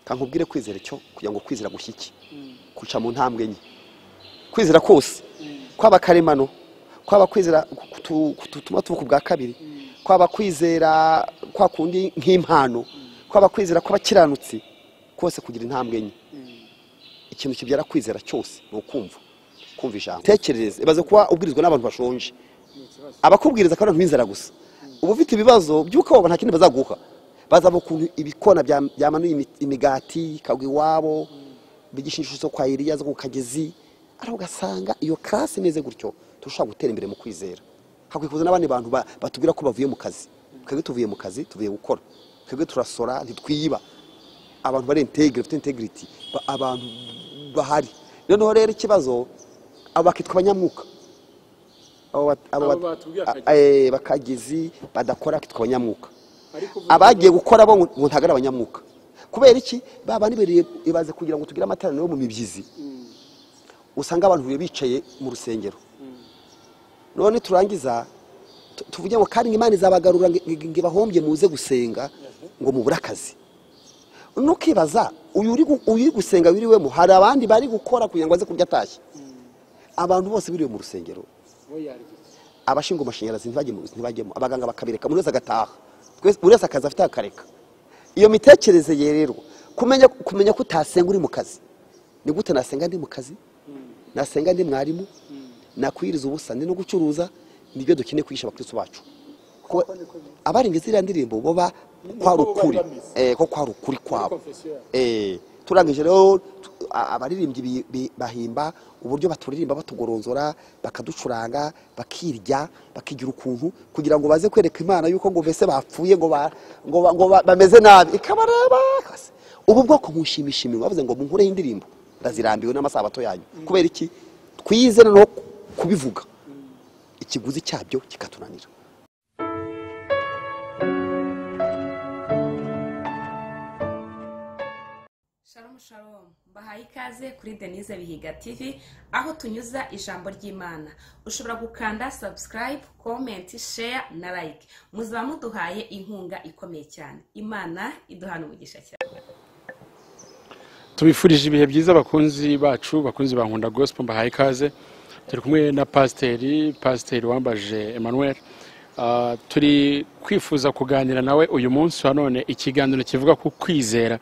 kankubwire kwizera cyo kugira ngo kwizera gushyike kuca mu ntambwe enye kwizera kose kwaba karemano kwaba kwizera gutuma tuvuka ubwa kabiri kwaba kwizera kwa kundi nk'impano kwaba kwizera kw'abakiranutsi kose kugira intambwe enye ikintu kibyara kwizera cyose ni ukumva kumva ijambo tekerereze ibaze kuba ubwirizwa n'abantu bashonje abakubwiriza kandi n'inzara gusa uba ufite ibibazo by'uko abo nta kindi bazaguha bazaba ukuntu ibikona byamanuye imigati ikagwa iwabo bigisha inshuro zo kwa iriya zo ku kagezi ariko ugasanga iyo karasi imeze gutyo turashobora gutera imbere mu kwizera hakwiye kuza n'abandi bantu batubwira ko bavuye mu kazi twebwe tuvuye mu kazi tuvuye gukora twebwe turasora ntitwiba abantu bari integire bafite integrity abantu bahari noneho rero ikibazo aba bakitwa abanyamwuka bakagezi badakora kitwa abanyamwuka abagiye gukora bo ngo ntabwo ari abanyamwuka kubera iki baba nibereye ibaze kugira ngo tugire amateraniro yo mu mibyizi usanga abantu bicaye mu rusengero none turangiza tuvuge ngo kandi imana izabagarura ngo ibahombye muze gusenga ngo mubure akazi nukibaza uyu uri gusenga wiriwemo hari abandi bari gukora kugira ngo aze kurya atashye abantu bose biriwe mu rusengero abashinzwe amashanyarazi ntibajyemo abaganga bakabireka buri wese agataha buri wese akazi afite akareka iyo mitekerereze ye rero kumenya ko utasenga uri mu kazi ni gute nasenga ndi mu kazi nasenga ndi mwarimu nakwiriza ubusa ndi no gucuruza nibyo dukeneye kwigisha abakristo bacu abarenga ziriya ndirimbo baba kwari ukuri ko kwari ukuri kwabo turangije rero abaririmbyi bahimba uburyo baturirimba batugoronzora bakaducuranga bakirya bakigira ukuntu kugira ngo baze kwereka imana yuko ngo mbese bapfuye ngo bameze nabi ikabareba ubu bwoko mushimisha iminwa bavuze ngo munkureho indirimbo ndazirambiwe n'amasabato yanyu kubera iki twize noneho kubivuga ikiguzi cyabyo kikatunanira shalom bahaye ikaze kuri denise bihiga tv aho tunyuza ijambo ry'imana ushobora gukanda subscribe comment share na like muzaba muduhaye inkunga ikomeye cyane imana iduhana umugisha cyane tubifurije ibihe byiza bakunzi bacu bakunzi ba nkunda gospel mbahaye ikaze turi kumwe na pasiteri pasiteri wambaje emmanuel turi kwifuza kuganira nawe uyu munsi wa none ikiganiro kivuga ku kwizera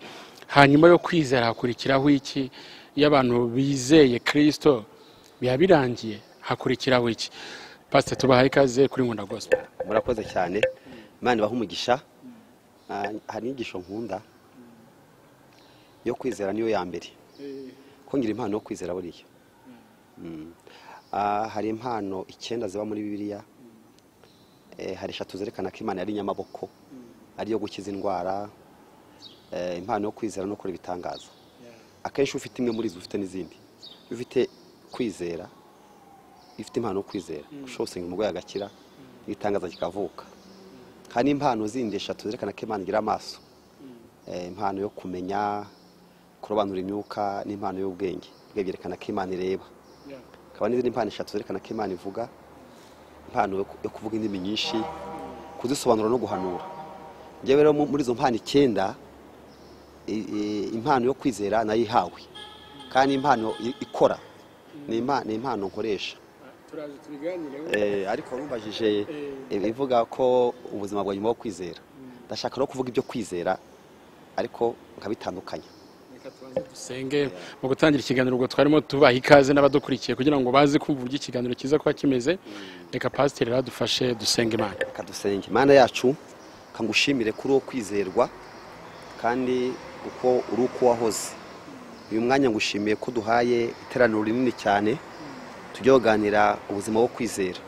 hanyuma yo kwizera hakurikiraho iki iyo abantu bizeye kirisito biba birangiye hakurikiraho iki pasite tubahaye ikaze kuri nkunda gospel murakoze cyane imana ibaha umugisha hari inyigisho nkunda yo kwizera niyo ya mbere kongera impano yo kwizera buriya hari impano icyenda ziba muri bibiliya hari eshatu zerekana ko imana yari inyamaboko ariyo gukiza indwara impano yo kwizera no gukora ibitangaza akenshi ufite imwe muri izo ufite n'izindi iyo ufite kwizera ifite impano yo kwizera ushobora gusenga umurwayi agakira n'itangaza kikavuka hari n'impano zindi eshatu zerekana ko imana igira amaso impano yo kumenya kurobanura imyuka n'impano y'ubwenge byerekana ko imana ireba hakaba n'izindi mpano eshatu zerekana ko imana ivuga impano yo kuvuga indimi nyinshi kuzisobanura no guhanura njyewe rero muri izo mpano icyenda impano yo kwizera nayo ihawe kandi impano ikora ni impano nkoresha ariko warubajije ibivuga ko ubuzima bwa nyuma wo kwizera ndashaka no kuvuga ibyo kwizera ariko nkabitandukanya reka tubanze dusenge mu gutangira ikiganiro ubwo twarimo tubaha ikaze n'abadukurikiye kugira ngo baze kumva uburyo ikiganiro kiza kuba kimeze reka pasiteri radufashe dusenge imana reka dusenge imana yacu kangushimire kuri uwo kwizerwa kandi uko uri uko wahoze uyu mwanya ngushimiye ko duhaye iteraniro rinini cyane tujye kuganira ubuzima bwo kwizera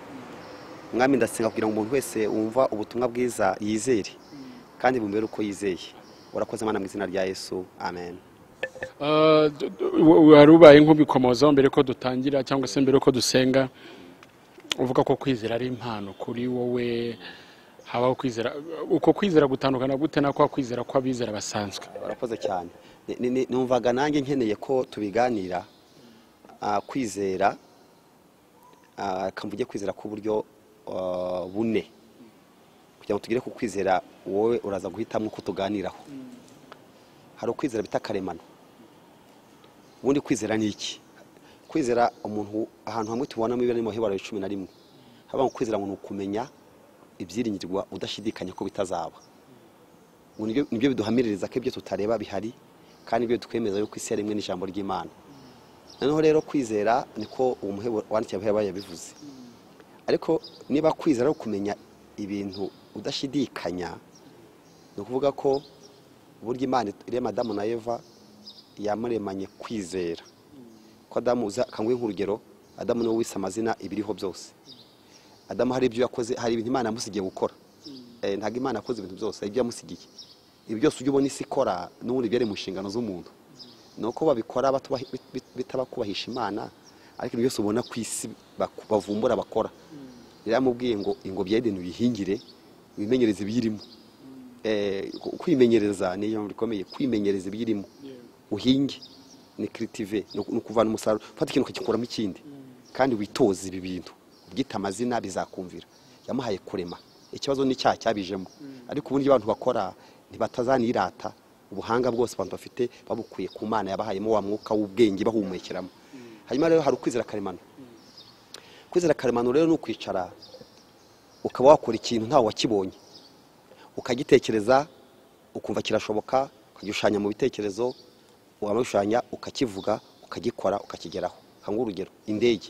umwami ndasenga kugira ngo umuntu wese wumva ubutumwa bwiza yizere kandi bumubere uko yizeye urakoze imana mu izina rya yesu amen wari ubaye nk'ubikomozaho mbere ko dutangira cyangwa se mbere ko dusenga uvuga ko kwizera ari impano kuri wowe habaho kwizera uko kwizera gutandukana gute na kwa kwizera kw'abizera basanzwe barakoze cyane numvaga nanjye nkeneye ko tubiganira kwizera kamvuge kwizera k'uburyo bune kugira ngo tugere ku kwizera wowe uraza guhitamo ko tuganiraho hari ukwizera bita karemano ubundi kwizera ni iki kwizera umuntu ahantu hamwe tubonamo ibirari mu hibaro cumi na rimwe haba mu kwizera ngo ni ukumenya ibyiringirwa udashidikanya ko bitazaba ngo nibyo biduhamiririza ko ibyo tutareba bihari kandi ibyo twemeza yuko isi rimwe n'ijambo ry'imana noneho rero kwizera niko uwo muhebo wandikiye abahe yabivuze ariko niba kwizera ari ukumenya ibintu udashidikanya ni ukuvuga ko uburyo imana irema adamu na eva yamuremanye kwizera ko adamu kanguhe nk'urugero adamu niwe wise amazina ibiriho byose adamu hari ibyo yakoze hari ibintu imana yamusigiye gukora ntabwo imana yakoze ibintu byose ibyo yamusigiye ibi byose ujya ubona isi ikora n'ubundi byari mu nshingano z'umuntu ni uko babikora bitabakubahisha imana ariko ibyo byose ubona ku isi bavumbura bakora rero yamubwiye ngo ingobyi yedeni uyihingire wimenyereze ibiyirimo kwimenyereza ni ijambo rikomeye kwimenyereza ibiyirimo uhinge ni kiritive ni ukuvana umusaruro ufata ikintu ukagikuramo ikindi kandi witoze ibi bintu ubyita amazina bizakumvira yamuhaye kurema ikibazo ni icyaha cyabijemo ariko uburyo abantu bakora ntibatazanirata ubuhanga bwose abantu bafite babukuye ku mana yabahayemo wa mwuka w'ubwenge bahumukeramo hanyuma rero hari ukwizera karemano kwizera karemano rero ni ukwicara ukaba wakora ikintu ntawe wakibonye ukagitekereza ukumva kirashoboka ukagishushanya mu bitekerezo waba ushushanya ukakivuga ukagikora ukakigeraho hanga urugero indege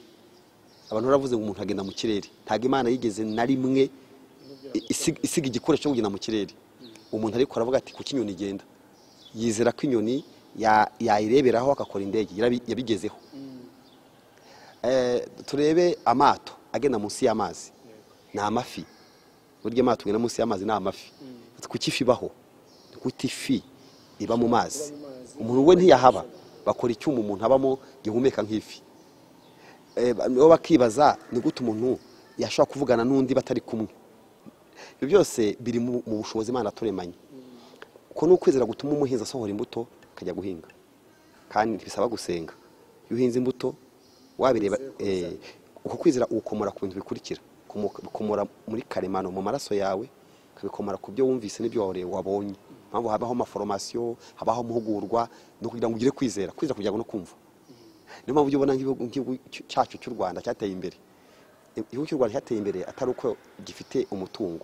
abantu baravuze ngo umuntu agenda mu kirere ntabwo imana yigeze na rimwe isiga igikoresho cyo kugenda mu kirere umuntu ariko aravuga ati kuki inyoni igenda yizera ko inyoni yayireberaho agakora indege yabigezeho turebe amato agenda munsi y'amazi ni amafi burya amato agenda munsi y'amazi ni amafi kuki ifi ibaho gute ifi iba mu mazi umuntu we ntiyahaba bakora icyuma umuntu abamo gihumeka nk'ifi nibo bakibaza ni gute umuntu yashobora kuvugana n'undi batari kumwe ibyo byose biri mu bushobozi imana turemanye uko ni ukwizera gutuma umuhinzi asohora imbuto akajya guhinga kandi ntibisaba gusenga iyo uhinze imbuto wabireba uko kwizera ukomora ku bintu bikurikira bikomora muri karemano mu maraso yawe ukabikomora ku byo wumvise n'ibyo wabonye mpamvu habaho amaforomasiyo habaho amahugurwa ni ukugira ngo ugire kwizera kwizera kugira ngo no kumva niyo mpamvu ujya ubona nk'igihugu cyacu cy'u rwanda cyateye imbere igihugu cy'u rwanda cyateye imbere atari uko gifite umutungo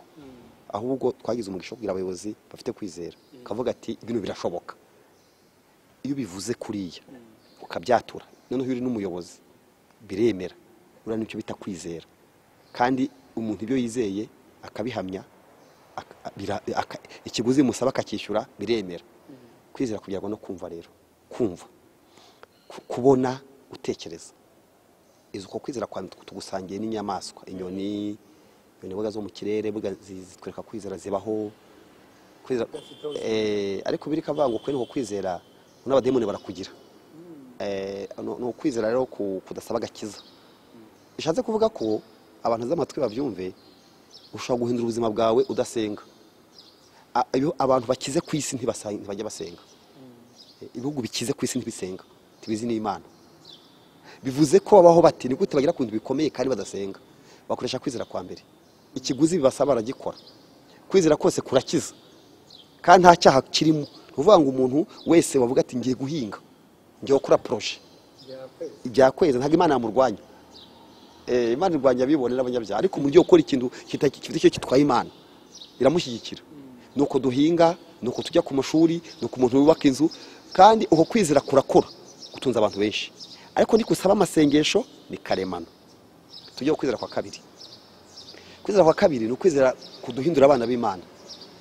ahubwo twagize umugisha wo kugira abayobozi bafite kwizera ukavuga ati ibintu birashoboka iyo ubivuze kuriya ukabyatura noneho iyo uri n'umuyobozi biremera uriya nicyo bita kwizera kandi umuntu ibyo yizeye akabihamya ikiguzi musaba akacyishyura biremera kwizera kugira ngo no kumva rero kumva kubona gutekereza izi uko kwizera kwa tugusangiye n'inyamaswa inyoni inyoni buga zo mu kirere buga zitwereka kwizera zibaho ariko biri kavango kuri uko kwizera n'abademoni barakugira ni ukwizera rero kudasaba agakiza bishatse kuvuga ko abantu z'amatwi babyumve ushobora guhindura ubuzima bwawe udasenga abantu bakize ku isi ntibajya basenga ibihugu bikize ku isi ntibisenga ntibizi n'imana bivuze ko babaho bati ni gute bagera ku bintu bikomeye kandi badasenga bakoresha kwizera kwa mbere ikiguzi bibasaba baragikora kwizera kose kurakiza kandi nta cyaha kirimo ni ukuvuga ngo umuntu wese wavuga ati ngiye guhinga ngiye gukora poroje ibya kwezi ntabwo imana yamurwanya imana irwanya abibone n'abanyabyaha ariko umuntu ugiye gukora ikintu gifite icyo gitwaye imana iramushyigikira ni uko duhinga ni uko tujya ku mashuri ni uko umuntu wubaka inzu kandi uko kwizera kurakora gutunze abantu benshi ariko nikusaba amasengesho ni karemano tujye kwizera kwa kabiri kwizera kwa kabiri ni ukwizera kuduhindura abana b'imana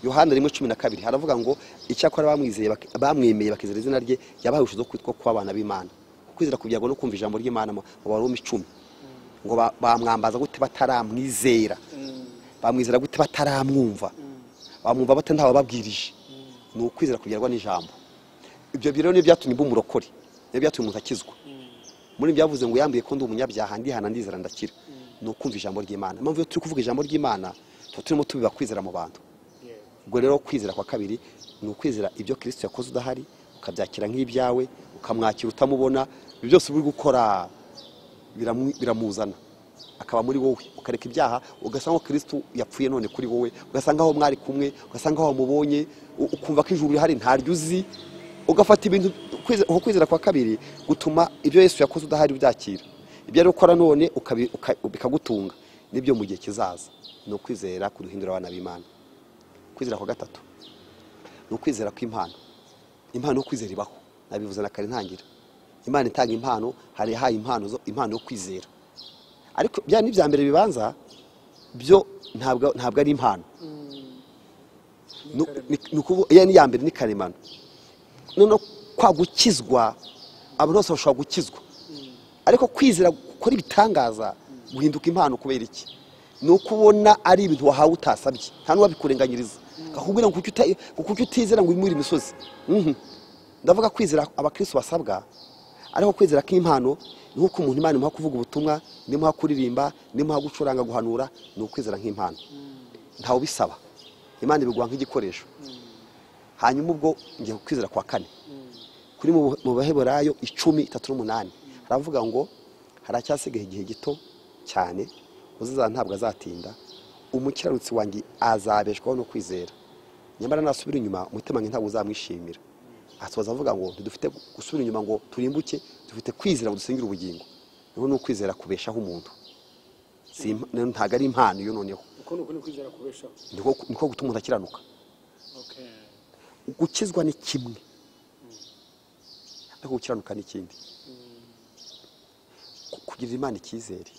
yohana rimwe cumi na kabiri haravuga ngo icyakora bamwizeye bamwemeye bakizera izina rye yabahaye ubushobozi bwo kuba abana b'imana ukwizera kugira ngo no kumva ijambo ry'imana mu barumi icumi ngo bamwambaza gute bataramwizera bamwizera gute bataramwumva bamwumva bata ntabababwirije ni ukwizera kugerwa n'ijambo ibyo rero ni byatumye imba umurokore ni byatumye umuntu akizwa muri byavuze ngo yambuye ko ndi umunyabyaha ndihana ndizera ndakira ni ukumva ijambo ry'imana impamvu iyo turi kuvuga ijambo ry'imana tuba turimo tubiba kwizera mu bantu ubwo rero kwizera kwa kabiri ni ukwizera ibyo kirisito yakoze udahari ukabyakira nk'ibyawe ukamwakira utamubona ibyo byose uri gukora biramuzana akaba muri wowe ukareka ibyaha ugasanga ko kirisito yapfuye none kuri wowe ugasanga aho mwari kumwe ugasanga aho wamubonye ukumva ko ijuru rihari ntaryo uzi ugafata ibintu kwize- uko kwizera kwa kabiri gutuma ibyo yesu yakoze udahari ubyakira ibyo ari gukora none ukabi- uka- bikagutunga nibyo mu gihe kizaza ni ukwizera kuduhindura abana b'imana kwizera kwa gatatu ni ukwizera kw'impano impano yo kwizera ibaho nabivuze na kare ntangira imana itanga impano hari ihaye impano zo impano yo kwizera ariko bya ni ibya mbere bibanza byo ntabwo ntabwo ari impano ni- ni ukuvu- iyo ni iya mbere ni karemano noneho kwa gukizwa abantu bose bashobora gukizwa ariko kwizera gukora ibitangaza guhinduka impano kubera iki ni uko ubona ari ibintu wahawe utasabye nta n'uwabikurenganyiriza akakubwira ngo kuki uta- ngo kuki utizera ngo wimure imisozi Mhm. ndavuga kwizera abakristo basabwa ariko kwizera k'impano ni nk'uko umuntu imana imuha kuvuga ubutumwa nimuha kuririmba nimuha gucuranga guhanura ni ukwizera nk'impano ntawe ubisaba imana ibiguha nk'igikoresho hanyuma ubwo ngiye kwizera kwa kane kuri mu- mu baheburayo icumi itatu n'umunani haravuga ngo haracyasigaye igihe gito cyane uziza ntabwo azatinda umukiranutsi wanjye azabeshwaho no kwizera nyamara nasubira inyuma umutima wanjye ntabwo uzamwishimira asoza avuga ngo ntidufite gusubira inyuma ngo turimbuke dufite kwizera ngo dusengere ubugingo niho ni ukwizera kubeshaho umuntu Si imp- ntabwo ari impano iyo noneho uko ni uko ni kwizera kubeshaho niko niko gutuma umuntu akiranuka gukizwa ni kimwe ariko gukiranuka ni ikindi Ku- kugirira imana icyizere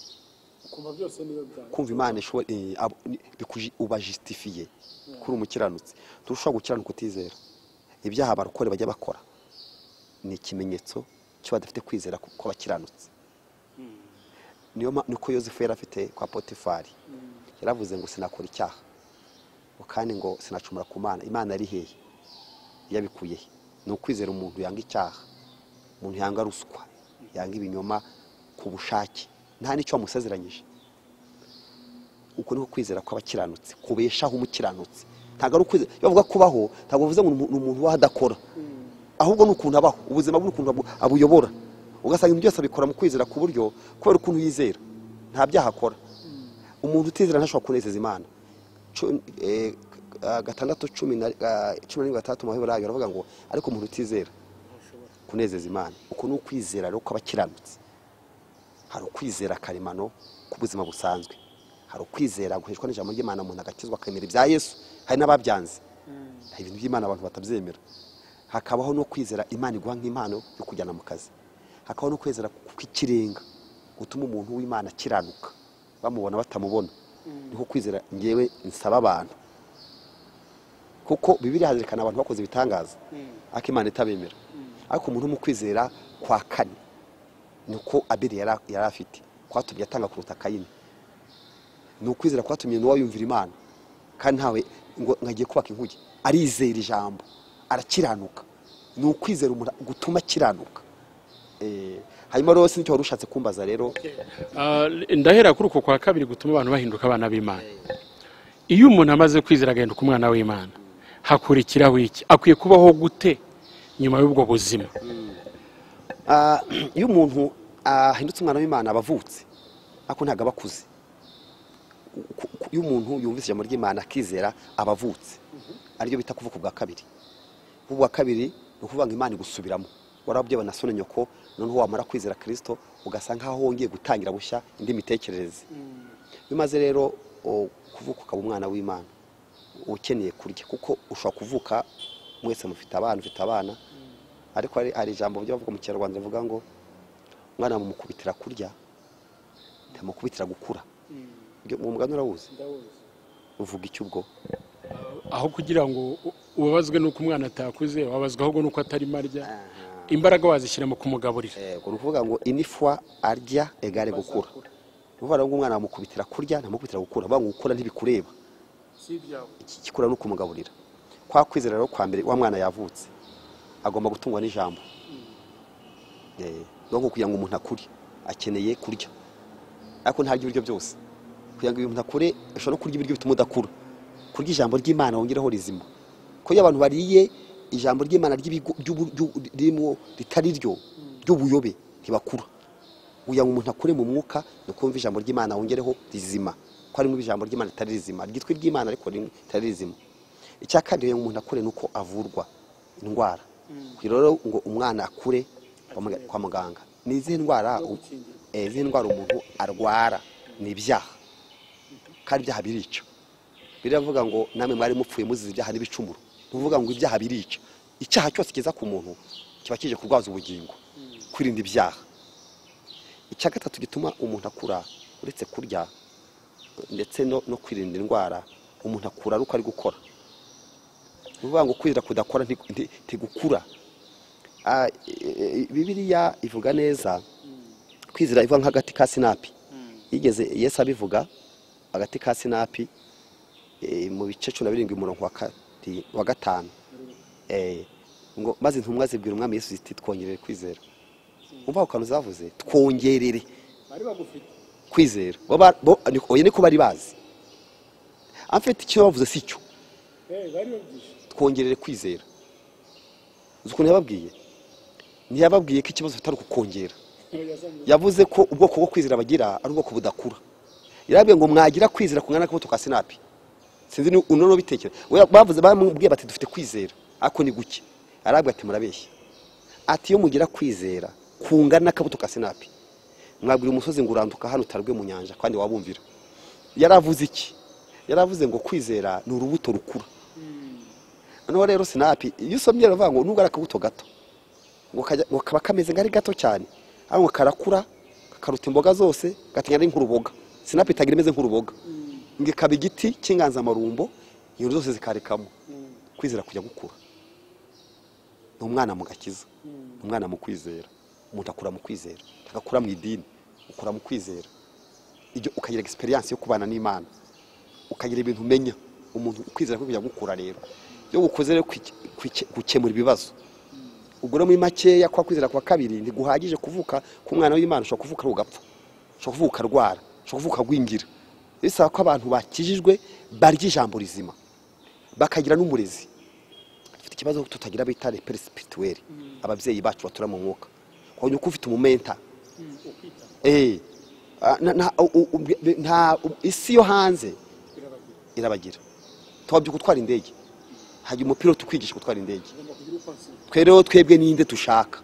ukumva byose niyo byawe kumva imana ishobo- eh, abo- ni- bikuji- uba jisitifiye kuri umukiranutsi ntushobora gukiranuka utizera ibyaha abarokore bajya bakora ni ikimenyetso cyo badafite kwizera ku- ko bakiranutse niyo ma- niko yosefu yari afite kwa potifari yaravuze ngo sinakora icyaha ngo kandi ngo sinacumura ku mana imana ari hehe yabikuye he ni ukwizera umuntu yanga icyaha umuntu yanga ruswa yanga ibinyoma ku bushake nta n'icyo wamusezeranyije uko niko kwizera kw'abakiranutsi kubeshaho umukiranutsi ntabwo ari ukwizera iyo bavuga kubaho ntabwo bivuze ngo ni umu- ni umuntu ubaho adakora ahubwo ni ukuntu abaho ubuzima bwe ni ukuntu abu- abuyobora ugasanga ibintu byose abikora mu kwizera ku buryo kubera ukuntu yizera nta byaha akora umuntu utizera ntashobora kunezeza imana Cu- eh, ah, gatandatu cumi na ah, cumi na rimwe gatandatu maheburayo aravuga ngo ariko umuntu utizera kunezeza imana uko ni ukwizera rero kw'abakiranutsi hari ukwizera karemano ku buzima busanzwe hari ukwizera guheshwa n'ijambo ry'imana umuntu agakizwa akemera ibya yesu hari n'ababyanze hari ibintu by'imana abantu batabyemera hakabaho no kwizera imana iguha nk'impano yo kujyana mu kazi hakabaho no kwizera kw'ikirenga gutuma umuntu w'imana akiranuka bamubona batamubona niho kwizera ngewe nsaba abantu kuko bibiri hazerekana abantu bakoze ibitangaza ariko imana itabemera ariko umuntu wo mu kwizera kwa kane niko abeli yari yari afite kwatumye atanga kuruta kayini ni ukwizera kwatumye nowa yumvira imana kandi ntawe ngo nkagiye kubaka inkuge arizera ijambo arakiranuka ni ukwizera umuntu gutuma akiranuka Eh, hanyuma rero sinzi icyo wari ushatse kumbaza rero Ah, ndahera kuri uko kwa kabiri gutuma abantu bahinduka abana b'imana iyo umuntu amaze kwizera agahinduka umwana w'imana hakurikiraho iki akwiye kubaho gute nyuma y'ubwo buzima Ah, iyo umuntu ahindutse umwana w'imana aba avutse ariko ntabwo aba akuze Ku- ku- iyo umuntu yumvise ijambo ry'imana akizera aba avutse aribyo bita kuvuka ubwa kabiri kuvuka ubwa kabiri ni ukuvuga ngo imana igusubiramo warabye banasone nyoko noneho wamara kwizera kirisito ugasa nk'aho wongeye gutangira bushya indi mitekerereze iyo umaze rero o, kuvuka ukaba umwana w'imana uba ukeneye kurya kuko ushobora kuvuka mwese mufite abana ufite abana ariko hari- hari ijambo bajya bavuga mu kinyarwanda rivuga ngo umwana bamukubitira kurya ntamukubitira gukura Ibyo- uwo mugani urawuzi ndawuzi uvuga iki ubwo aho kugira ngo u- ubabazwe n'uko umwana atakuze wabazwa ahubwo n'uko atarimo arya imbaraga wazishyira mu kumugaburira yego ni ukuvuga ngo inifwa arya egare gukura ni ukuvuga ngo umwana bamukubitira kurya ntamukubitira gukura bavuga ngo gukura ntibikureba si ibyawe ikikura ni ukumugaburira kwa kwizera rero kwa mbere wa mwana yavutse agomba gutungwa n'ijambo Eh, ahubwo kugira ngo umuntu akure akeneye kurya ariko ntarya ibiryo byose kugira ngo umuntu akure ashobora no kurya ibiryo bituma udakura kurya ijambo ry'imana wongeraho rizima ko iyo abantu bariye ijambo ry'imana ry'ibigo- ry'ubu- ry'u- ririmo ritari ryo ry'ubuyobe ntibakura kugira ngo umuntu akure mu mwuka ni ukumva ijambo ry'imana wongereho rizima ko harimo ijambo ry'imana ritari rizima ryitwa iry'imana ariko ritari rizima icya kabiri kugira ngo umuntu akure ni uko avurwa indwara kugira rero ngo umwana akure kwa muga- kwa muganga ni izihe ndwara u- eh, izihe ndwara umuntu arwara ni ibyaha kandi ibyaha birica biravuga ngo namwe mwari mupfuye muzize ibyaha n'ibicumuro ni ukuvuga ngo ibyaha birica icyaha cyose kiza ku muntu kiba kije kurwaza ubugingo kwirinda ibyaha icya gatatu gituma umuntu akura uretse kurya ndetse no, no kwirinda indwara umuntu akura ari uko ari gukora ni ukuvuga ngo kwirira kudakora nti- nti- ntigukura Ah, e- e- bibiriya ivuga neza kwizera ivuga nk'agati ka sinapi yigeze yesu abivuga agati ka sinapi eh, mu bice cumi na birindwi umurongo wa kati- wa gatanu Eh, ngo maze intumwa zibwira umwami yesu ziti twongerere kwizera umva ako kantu zavuze twongerere bari bagufite kwizera Bo ba- bo- ni- oya niko bari bazi amfite icyo bavuze si cyo Eh, bari babyishi twongerere kwizera uzi ukuntu yababwiye ntiyababwiye ko ikibazo atari ukukongera yavuze ko ubwoko bwo kwizera bagira ari ubwoko budakura yarabwiye ngo mwagira kwizera kungana n'akabuto ka sinapi sinzi ni uno n'ubitekereza We- bavuze bamubwiye bati dufite kwizera ariko ni guke arabwiye ati murabeshya ati iyo mugira kwizera kungana n'akabuto ka sinapi mwabwira umusozi ngo uranduka hano utarwe mu nyanja kandi wabumvira yaravuze iki yaravuze ngo kwizera ni urubuto rukura noneho rero sinapi iyo usomye rero ngo nubwo ari akabuto gato ngo kajya- ngo kaba kameze nk'ari gato cyane ariko karakura kakaruta imboga zose gatinya ari nk'uruboga sinapi itagira imeze nk'uruboga ngo ikaba igiti cy'inganzamarumbo iyo zose zikarekamo kwizera kujya gukura ni umwana mu gakiza ni umwana mu kwizera umuntu akura mu kwizera agakura mu idini ukura mu kwizera ibyo ukagira egisperiyanse yo kubana n'imana ukagira ibintu umenya umuntu ukwizera kwe kujya gukura rero iyo gukoze rero kwike- kwike- gukemura ibibazo ubwo rero muri makeya kwa kwizera kwa kabiri ntiguhagije kuvuka ku mwana w'imana ushobora kuvuka ari ugapfa ushobora kuvuka ukarwara ushobora kuvuka agwingira bisaba ko abantu bakijijwe barya ijambo rizima bakagira n'umurezi dufite ikibazo tutagira bita repere sipirituweri ababyeyi bacu batura mu mwuka wabonye uko ufite umumenta Eh, ah, na- na- u- u- u- nta u- isi yo hanze irabagira tubabyuka gutwara indege hajya umupira tukwigisha gutwara indege twe rero twebwe ninde dushaka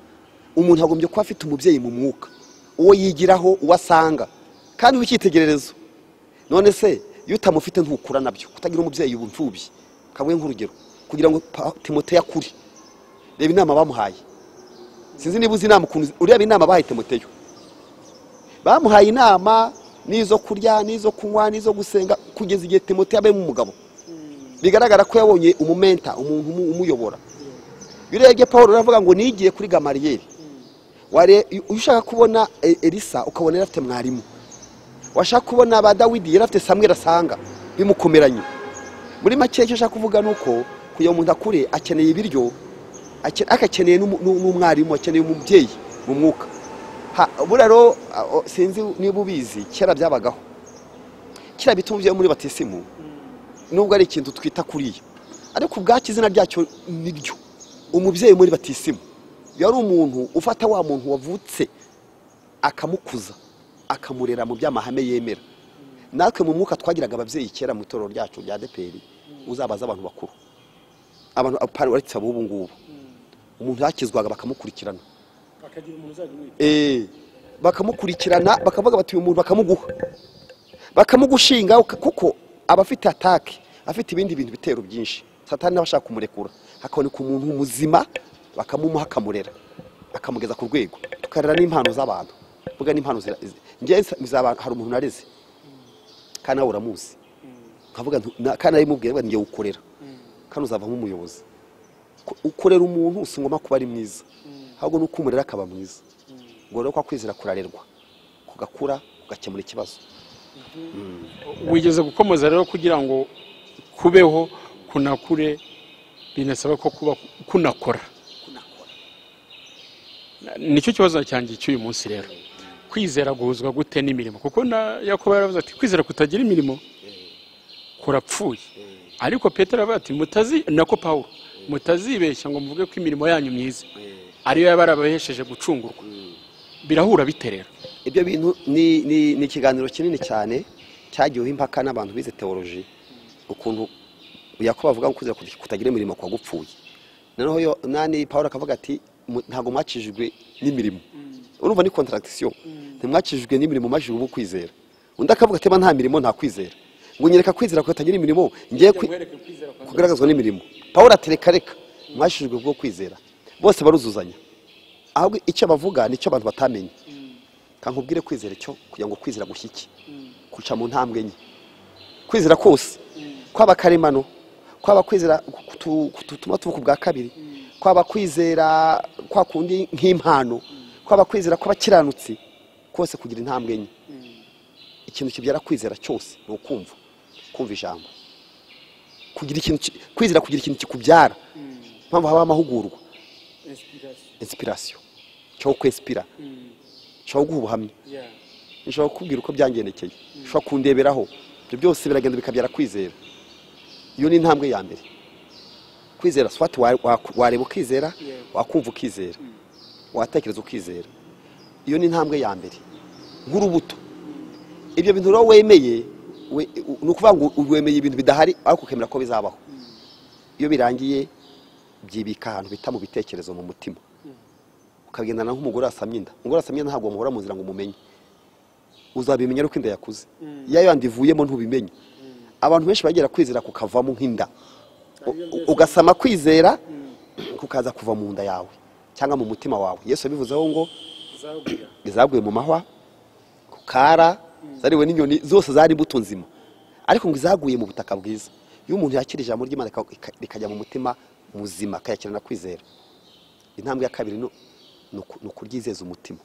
umuntu agombye kuba afite umubyeyi mu mwuka uwo yigiraho uwo asanga kandi w'icyitegererezo none se iyo utamufite ntukura nabyo kutagira umubyeyi ubu mfubyi kabuye nk'urugero kugira ngo Pa- timoteyo akure reba inama bamuhaye sinzi niba uzi inama ukuntu ureba inama bahaye timoteyo bamuhaye inama n'izo kurya n'izo kunywa n'izo gusenga kugeza igihe timote yabayemo umugabo bigaragara ko yabonye umumenta umuntu umu- umuyobora iyo urebye paul uravuga ngo nigiye kuri gamariyeri Ware- iyo ushaka kubona e- elisa ukabona yari afite mwarimu washaka kubona ba dawidi yari afite samweri asanga bimukomeranye muri make icyo ushaka kuvuga ni uko kugira ngo umuntu akure akeneye ibiryo ake- ariko akeneye n'umu- n'u- n'umwarimu akeneye umubyeyi mu mwuka Ha- buriya rero a- o- sinzi niba ubizi kera byabagaho kera bita umubyeyi wo muri batisimu nubwo ari ikintu twita kuriya ariko ubwacyo izina ryacyo ni ryo umubyeyi muri batisimu yari umuntu ufata wa muntu wavutse akamukuza akamurera mu by'amahame yemera natwe mu mwuka twagiraga ababyeyi kera mu itorero ryacu rya deperi uzabaza abantu bakuru abantu apana uretse ab'ubu ngubu umuntu yakizwaga bakamukurikirana bakagira umuntu uzajya umwita Eh, bakamukurikirana bakavuga bati uyu muntu bakamuguha bakamugushinga uka- kuko aba afite atake afite ibindi bintu bitero byinshi satani nawe ashaka kumurekura hakaboneka umuntu muzima bakamumuha akamurera akamugeza ku rwego tukarera n'impano z'abantu mvuga n'impano zira- zi- njyewe nsa- nzaba- hari umuntu nareze kandi nawe uramuzi nkavuga nti- na- kandi nawe mubwira ngo njyewe ukorera kandi uzavamo umuyobozi Ko- ukorera umuntu si ngombwa kuba ari mwiza ahubwo ni uko umurera akaba mwiza ngo rero kwa kwizera kurarerwa kugakura kugakemura ikibazo wigeze gukomoza rero kugira ngo kubeho kunakure binasaba ko kuba kunakora Na- nicyo kibazo cyanjye cy'uyu munsi rero kwizera guhuzwa gute n'imirimo kuko na yakobo yaravuze ati kwizera kutagira imirimo kurapfuye ariko petero aravuga ati mutazi nako pawulo mutazibeshya ngo muvuge ko imirimo yanyu myiza ariyo yaba yarabahesheje gucungurwa birahura bite rero ibyo bintu ni ni- ni ikiganiro kinini cyane cyagiweho impaka n'abantu bize teoloji ukuntu yakobo avuga ngo kwizera kutagira imirimo kwa gupfuye noneho yo nani paul akavuga ati "Mu- ntabwo mwakijijwe n'imirimo urumva ni contradiction ntimwakijijwe n'imirimo majije ubu kwizera undi akavuga ati "Eba nta mirimo nta kwizera ngo nyereka kwizera kutagira imirimo ngiye kwi- kugaragazwa n'imirimo paul ati reka reka mwashijwe bwo kwizera bose baruzuzanya ahubwo icyo bavuga nicyo abantu batamenye kankubwire kwizera cyo kugira ngo kwizera gushyike kuca mu ntambwe enye kwizera kose kwaba karemano kwaba kwizera kutu- kutuma tuvuka ubwa kabiri kwaba kwizera kwa kundi nk'impano kwaba kwizera kw'abakiranutsi kose kugira intambwe enye ikintu kibyara kwizera cyose ni ukumva kumva ijambo kugira ikintu ki- kwizera kugira ikintu kikubyara mpamvu haba amahugurwa inspiration inspiration cyo kwespira cyo guha ubuhamya yeah nshobora kukubwira uko byangendekeye ushobora kundeberaho ibyo byose biragenda bikabyara kwizera iyo ni intambwe ya mbere kwizera swati wa- wa- wareba ukizera Yeah. wakumva ukizera watekereza ukizera iyo ni intambwe ya mbere nk'urubuto ibyo bintu rero wemeye we- u- ni ukuvuga ngo wemeye ibintu bidahari ariko ukemera ko bizabaho iyo birangiye byibika ahantu bita mu bitekerezo mu mutima ukagendana nk'umugore wasamye inda umugore wasamye inda ntabwo muhora mu nzira ngo umumenye uzabimenya ariko inda yakuze iyo yandi ivuyemo ntubimenye abantu benshi bagera kwizera kukavamo nk'inda U- u- ugasama kwizera kukaza kuva mu nda yawe cyangwa mu mutima wawe yesu yabivuzeho ngo zagura izaguye mu mahwa ku kara zariwe n'inyoni zose zari imbuto nzima ariko ngo izaguye mu butaka bwiza iyo umuntu yakira ijambo ry'imana rika- rika- rikajya mu mutima muzima akayakira na kwizera intambwe ya kabiri ni ni uku- ni ukuryizeza umutima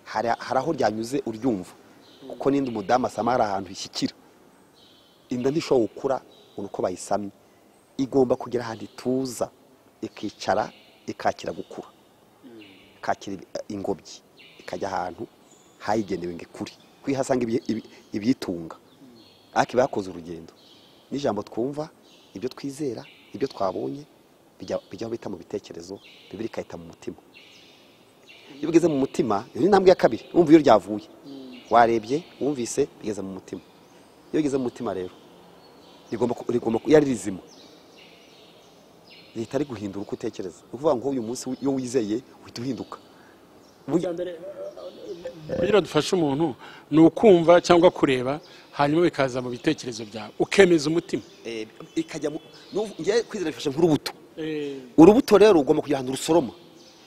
hari hari aho ryanyuze uryumva kuko n'indi umudamu asama hari ahantu ishyikira inda ntishobora gukura ni uko bayisamye igomba kugera ahantu ituza ikicara ikakira gukura kakira ibi- ingobyi ikajya ahantu hayigenewe ngo ikure kuko ihasanga ibyi- ibi- ibyitunga ariko iba yakoze urugendo n'ijambo twumva ibyo twizera ibyo twabonye bijya- bijyaho bita mu bitekerezo bibiri ikahita mu mutima iyo ugeze mu mutima iyo ni intambwe ya kabiri wumva iyo ryavuye warebye wumvise bigeze mu mutima iyo rigeze mu mutima rero rigomba ku- rigomba ku- iyo ari rizima rihita riguhindura uko utekereza ni ukuvuga ngo uyu munsi iyo wizeye uhita uhinduka bwa mbere kugira dufashe umuntu ni ukumva cyangwa kureba hanyuma bikaza mu bitekerezo byawe ukemeza umutima Eh, ikajya mu nu- njye kwizera bifashe nk'urubuto urubuto rero ugomba kugira ahantu rusoroma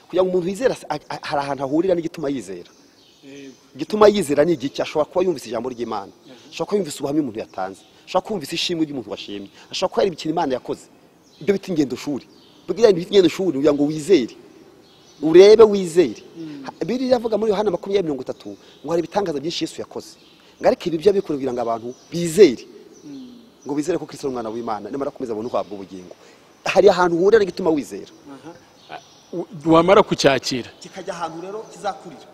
kugira ngo umuntu yizera a- a- hari ahantu ahurira n'igituma yizera igituma yizera ni igiki ashobora kuba yumvise ijambo ry'imana ashobora kuba yumvise ubuhamya umuntu yatanze ashobora kuba yumvise ishimwe ry'umuntu washimye ashobora kuba yareba ikintu imana yakoze ibyo bita ingendo shuri bwira ibyo bita ingendo shuri kugira ngo wizere urebe wizere Ha- bibiri iravuga muri yohana makumyabiri mirongo itatu ngo hari ibitangaza byinshi yesu yakoze ngo ariko ibi byo abikora kugira ngo abantu bizere ngo bizere ko kristo ari umwana w'imana nimara kumeza abone uhabwa ubugingo hari ahantu uhurira n'igituma wizera U- wamara kucyakira kikajya ahantu rero kizakurira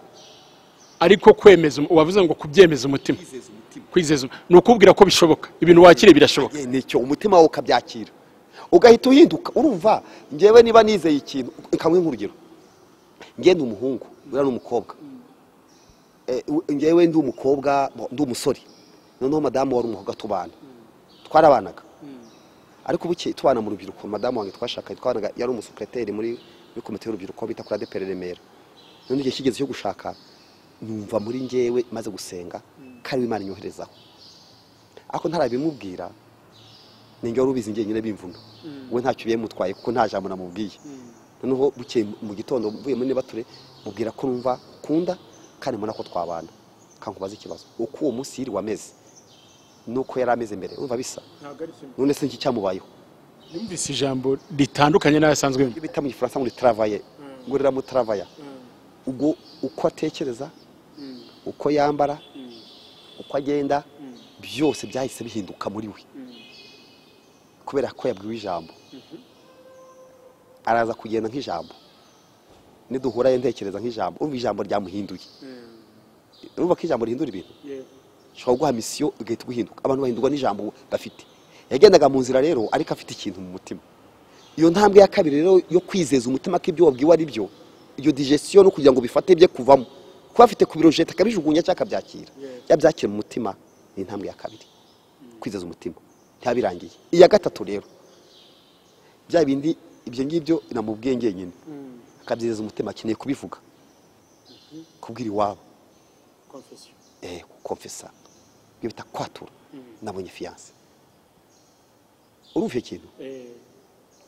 ariko kwemeza um- wavuze ngo kubyemeza umutima kwizeza umutima kwizeza um- ni ukubwira ko bishoboka ibintu wakiriye birashoboka Eh, nicyo umutima wawe ukabyakira ugahita uhinduka urumva ngewe niba nizeye ikintu kamwe nk'urugero ngewe ndi umuhungu uriya ni umukobwa Eh, u- ngewe ndi umukobwa bo- ndi umusore noneho madamu wari umukobwa tubana twarabanaga ariko ubuke tubana mu rubyiruko madamu wanjye twashakanye twabanaga yari umusupereteri muri muri komite y'urubyiruko bita kuri adeperi remera none igihe kigeze cyo gushaka numva muri ngewe maze gusenga kari imana inyoherezaho ariko ntarabimubwira ni ngewe urubizi njyenyine bimvuno we ntacyo biyamutwaye kuko nta jambo namubwiye noneho bukeye mu gitondo mvuye muri nebature mubwira ko numva kunda kandi mbona ko twabana kankubaza ikibazo uko uwo munsi yiriwe ameze nuko yari ameze mbere urumva bisa ntabwo ari kimwe none se iki cyamubayeho yumvise ijambo ritandukanye n'ayasanzwe yumva ibyo bita mu gifaransa ngo ni travaye ngo riramutraveya ubwo uko atekereza uko yambara uko agenda byose byahise bihinduka muri we kubera ko yabwiwe ijambo araza kugenda nk'ijambo niduhura ye ntekereza nk'ijambo umva ijambo ryamuhinduye urumva ko ijambo rihindura ibintu yego ushobora guha misiyo ugahita uguhinduka abantu bahindurwa n'ijambo bafite yagendaga mu nzira rero ariko afite ikintu mu mutima iyo ntambwe ya kabiri rero yo kwizeza umutima ko ibyo wabwiwe ari byo iyo digestion no kugira ngo bifate bye kuvamo kuba afite ku birojeta akabijugunya cyangwa akabyakira Yes. yabyakira mu mutima ni intambwe ya kabiri kwizeza umutima ntiyabirangiye iya gatatu rero bya bindi ibyo ngibyo namubwiye ngenyine akabyereza umutima akeneye kubivuga kubwira iwabo confession eh komfesa ibyo bita kwatura nabonye fiyanse urumva ikintu eh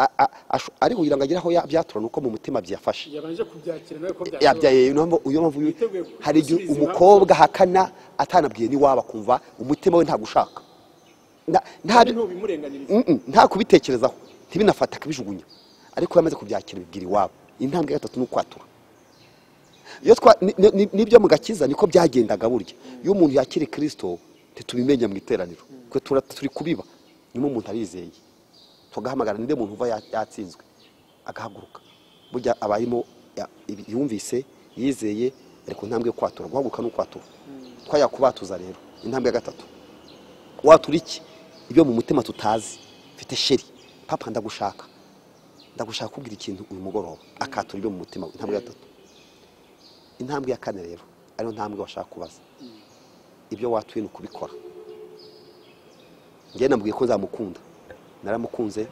A- a- asho- ariko kugira ngo agere aho ya- byatura ni uko mu mutima byafashe yabanje kubyakira nawe ko byashoboka yabyaye uyu mpamvu uyu- Yiteguye ku- hari igihe gusubiza impamvu. umukobwa ahakana atanabwiye n'iwaba kumva umutima we ntabwo ushaka Nta- nta kandi ntubimurenganiriza Mm-mm, nta kubitekerezaho ntibinafata akabijugunya ariko iyo amaze kubyakira bibwira iwabo intambwe ya gatatu ni ukwatura iyo twa ni- ni- ni- nibyo mu gakiza niko byagendaga burya iyo umuntu yakira kirisito ntitubimenya mu iteraniro twe tura- turi kubiba niyo umuntu arizeye tugahamagara ninde muntu uva ya- yatsinzwe agahaguruka burya aba arimo ya- ibi- yumvise yizeye ariko intambwe yo kwatura guhaguruka ni ukwatura twayakubatuza rero intambwe ya gatatu watura iki ibyo mu mutima tutazi mfite sheri papa ndagushaka ndagushaka kubwira ikintu uyu mugoroba akatura ibyo mu mutima we intambwe ya gatatu intambwe ya kane rero ariyo ntambwe washaka kubaza ibyo watuye ni ukubikora njyewe namubwiye ko nzamukunda naramukunze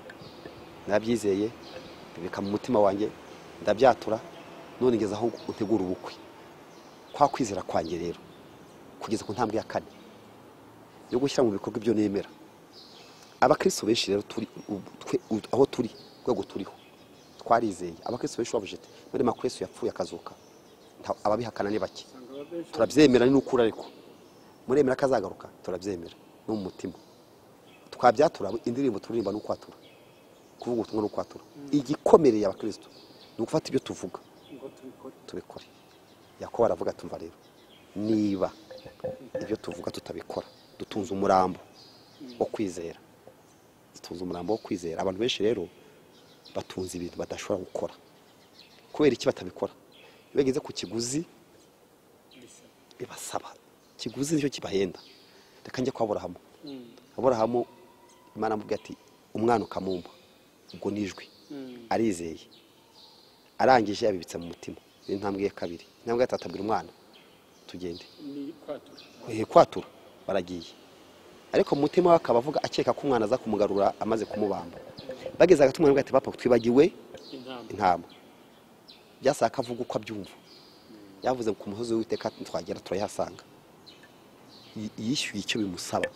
narabyizeye bibika mu mutima wanjye ndabyatura none ngeze aho utegura ubukwe kwa kwizera kwanjye rero kugeza ku ntambwe ya kane yo gushyira mu bikorwa ibyo nemera abakristo benshi rero turi ubu- twe- u- aho turi urwego turiho twarizeye abakristo benshi bavuze ati none makristo yapfuye akazuka nta- ababihakana ni bake turabyemera ni n'ukuri ariko muremera ko azagaruka turabyemera no mu mutima twabyatura indirimbo turirimba ni ukwatura kuvuga ubutumwa ni ukwatura igikomereye abakristo ni ugufata ibyo tuvuga ngo tubikore tubikore yakobo aravuga tumva rero niba ibyo tuvuga tutabikora dutunze umurambo wo kwizera dutunze umurambo wo kwizera abantu benshi rero batunze ibintu badashobora gukora kubera iki batabikora iyo bageze ku kiguzi bisaba bibasaba ikiguzi nicyo kibahenda reka njye kwa aburahamu aburahamu imana amubwira ati umwana ukamumpa ubwo ni ijwi arizeye arangije yabibitse mu mutima ni intambwe ya kabiri intambwe ya gatatu abwira umwana tugende ni kwatura Eh, kwatura baragiye ariko mu mutima we akaba avuga akeka ko umwana aza kumugarura amaze kumubamba bageze hagati umwana ati papa twibagiwe intambwe intama byasaba ko avuga uko abyumva yavuze ku musozi w'iteka twagera turayahasanga Y- yishyuye icyo bimusaba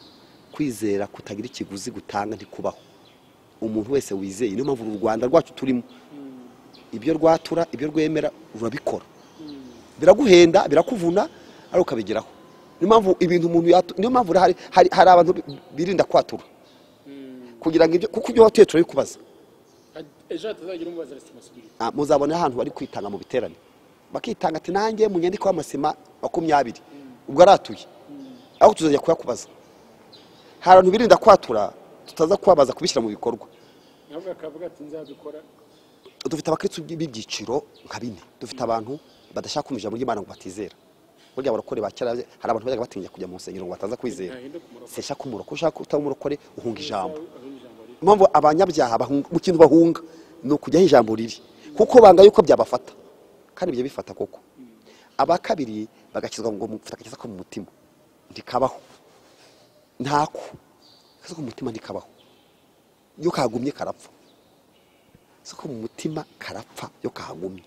kwizera kutagira ikiguzi gutanga ntikubaho umuntu wese wizeye niyo mpamvu uru rwanda rwacu turimo ibyo rwatura ibyo rwemera urabikora biraguhenda birakuvuna ariko ukabigeraho niyo mpamvu ibintu umuntu yatu- niyo mpamvu hari, hari, hari abantu bi- birinda kwatura kugira ngo ibyo kuko ibyo watuye turabikubaza ejo hatazagira umubaza resimasubiri Ah, muzabona ahantu bari kwitanga mu biterane bakitanga ati nanjye mu nyandiko y'amasima makumyabiri ubwo aratuye aho tuzajya kuyakubaza hari abantu birinda kwatura tutaza kubabaza kubishyira mu bikorwa ahubwo akavuga ati nzabikora dufite abakristo b'ibyiciro nka bine dufite abantu badashaka kumva ijambo ry'imana ngo batizera burya abarokore ba kera hari abantu bajyaga batinya kujya mu nsengero ngo bataza kwizera ntahinduka umurokozi sesha k'umurokore ushaka utaba umurokore uhunga ijambo ijambo riri impamvu abanyabyaha bahunga- mu kintu bahunga ni ukujyaho ijambo ribi kuko banga yuko byabafata kandi bijya bifata koko aba kabiri bagashyirwa ngo mufite agakiza ko mu mutima ntikabaho ntako agakiza ko mu mutima ntikabaho iyo kagumye karapfa agakiza ko mu mutima karapfa iyo kagumye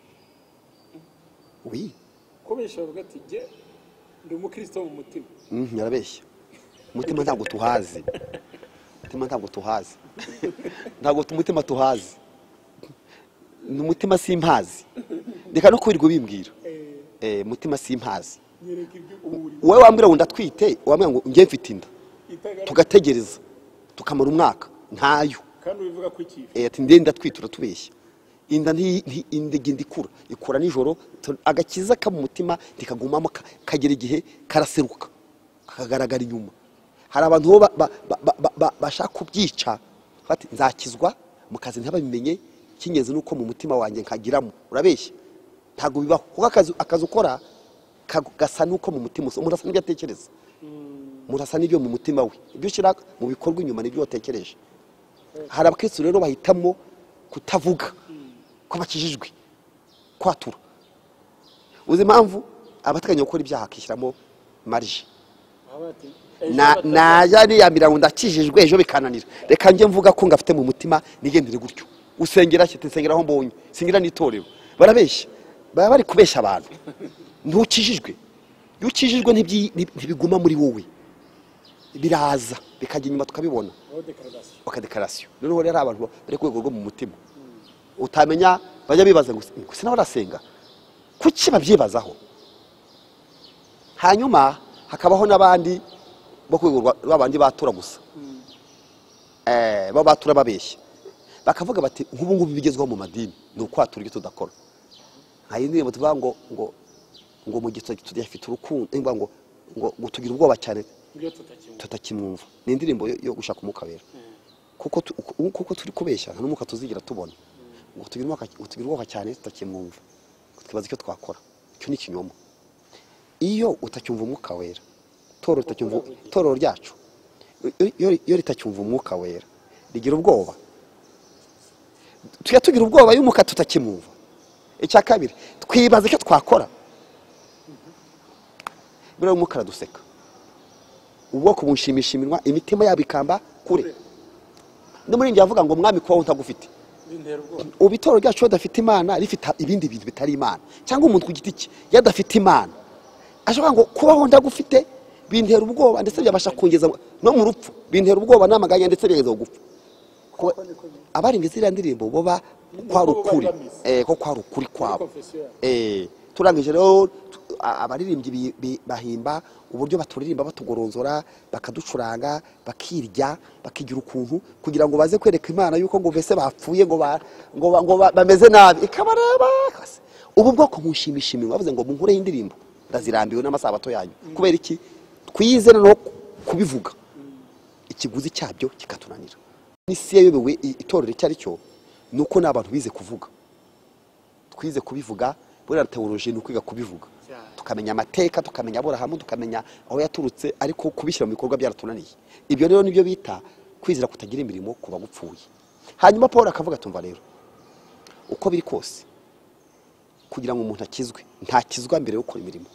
wi ko benshi bavuga ati jye ndi umukristo wo mu mutima Mhm, yarabeshya umutima ntabwo tuhazi umutima ntabwo tuhazi ntabwo tu- umutima tuhazi ni umutima simpazi reka no kwirirwa bimbwira Eh, Eh, umutima simpazi nyereka ibyo uri wowe wambwira ngo ndatwite wambwira ngo njye mfite inda itagaragara tugategereza tukamara umwaka ntayo kandi ubivuga ko ikifu Eh, ati ndende ndatwite uratubeshya inda nti- nti- inda igenda ikura ikura nijoro tu- agakiza ka mu mutima ntikagumamo ka- kagera igihe karaseruka kakagaragara inyuma hari abantu bo ba- ba- ba- ba- ba- bashaka kubyica bati nzakizwa mu kazi ntibabimenye cy'ingenzi ni uko mu mutima wanjye nkagiramo urabeshya ntabwo bibaho kuko akazi akazi ukora kagu- gasa n'uko mu mutima usa umuntu asa n'ibyo atekereza umuntu asa n'ibyo mu mutima we ibyo ushyira mu bikorwa inyuma n'ibyo watekereje hari abakristo rero bahitamo kutavuga ko bakijijwe kwatura uzi impamvu abateganya gukora ibyaha akishyiramo marije baba bati Na- najya niyamira ngo ndakijijwe ejo bikananira reka njye mvuga ko ngafite mu mutima nigendere gutyo usengera ki nsengera aho mbonye singera n'itorero barabeshya baba bari kubeshya abantu ntukijijwe iyo ukijijwe ntibyi- ntibiguma muri wowe biraza bikajya inyuma tukabibona aho dekaragasiyo okadekarasiyo noneho rero abantu bari ku rwego rwo mu mutima utamenya bajya bibaza ngo ngo sinaba barasenga kuki babyibazaho hanyuma hakabaho n'abandi bo ku rwego rwa- rw'abandi batura gusa Eh, baba batura babeshya bakavuga bati nk'ubu ngubu bigezweho mu madini ni ukwatura ibyo tudakora hari indirimbo tuvuga ngo ngo ngo mu gihe tudafite urukundo ngo ngo ngo tugira ubwoba cyane ibyo tutakimwe tutakimwumva ni indirimbo yo- yo gushaka umwuka wera kuko tu- uku- kuko turi kubeshya nta n'umwuka tuzigira tubona ngo tugira umwuka- ngo tugira ubwoba cyane tutakimwumva twibaza icyo twakora icyo ni ikinyoma iyo utacyumva umwuka wera itorero ritacyumva- itorero ryacu iyo- iyo iyo ritacyumva umwuka wera rigira ubwoba tujya tugira ubwoba y'umwuka tutakimwumva icya kabiri twibaza icyo twakora buriya umwuka araduseka ubwoko bunshimisha iminwa imitima yabo ikamba kure n'umurinzi yavuga ngo mwami kubaho utagufite bintera ubwoba ubu itorero ryacu iyo adafite imana rifite ibindi bintu bitari imana cyangwa umuntu ku giti cye iyo adafite imana ashobora ngo kubaho ndagufite bintera ubwoba ndetse byabasha kongeza no mu rupfu bintera ubwoba n'amaganya ndetse bigeza gupfa abarenga ziriya ndirimbo bo ba kwari ukuri eh, ko kwari ukuri kwabo konfesiyo yabo Eh, turangije rero tu- a- abaririmbyi bi- bi- bahimba uburyo baturirimba batugoronzora bakaducuranga bakirya bakigira ukuntu kugira ngo baze kwereka imana yuko ngo mbese bapfuye ngo ba- ngo ba- ngo ba- bameze nabi ikabareba kase. ubu bwoko mushimisha iminwa bavuze ngo munkureho indirimbo ndazirambiwe n'amasabato yanyu kubera iki twize noneho ku- kubivuga ikiguzi cyabyo kikatunanira n'isi yayobewe i- itorero icyo ari cyo ni uko ni abantu bize kuvuga twize kubivuga buriya teoloji ni ukwiga kubivuga Cyane. tukamenya amateka tukamenya aburahamu tukamenya aho yaturutse ariko kubishyira mu bikorwa byaratunaniye ibyo rero nibyo bita kwizera kutagira imirimo ku bagupfuye hanyuma paul akavuga tumva rero uko biri kose kugira ngo umuntu akizwe ntakizwa mbere yo gukora imirimo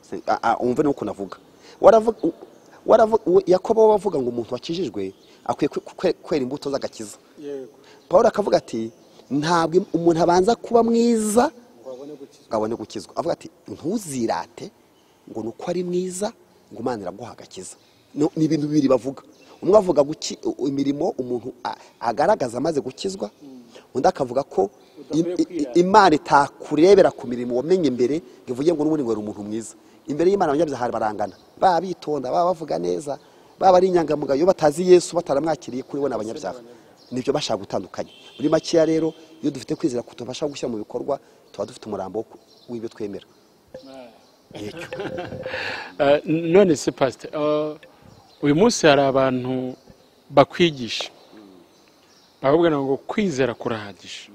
Se- a- a- wumve nuko navuga Waravu- u- waravu- u- yakobo we avuga ngo umuntu wakijijwe akwiye kwe- kwe- kwera imbuto z'agakiza yego paul akavuga ati ntabwo im- umuntu abanza kuba mwiza ngo babone gukizwa ngo abone gukizwa avuga ati ntuzirate ngo ni uko ari mwiza ngo imana iraguha agakiza No- ni ibintu bibiri bavuga umwe avuga guki- u- imirimo umuntu a- agaragaza amaze gukizwa undi akavuga ko im- Udakwiye i- kwirata. imana itakurebera ku mirimo wamenye imbere ngo ivuge ngo n'ubundi ngo wari umuntu mwiza imbere y'imana abanyabyahari barangana baba bitonda baba bavuga neza baba ari inyangamugayo batazi yesu bataramwakiriye kuri we ni abanyabyaha nibyo bashaka gutandukanya muri makeya rero iyo dufite kwizera kutubasha gushyira mu bikorwa tuba dufite umurambo wo ku- w'ibyo twemera Yecyo. Eh, none se pasite uyu munsi hari abantu bakwigisha bakubwira ngo kwizera kurahagije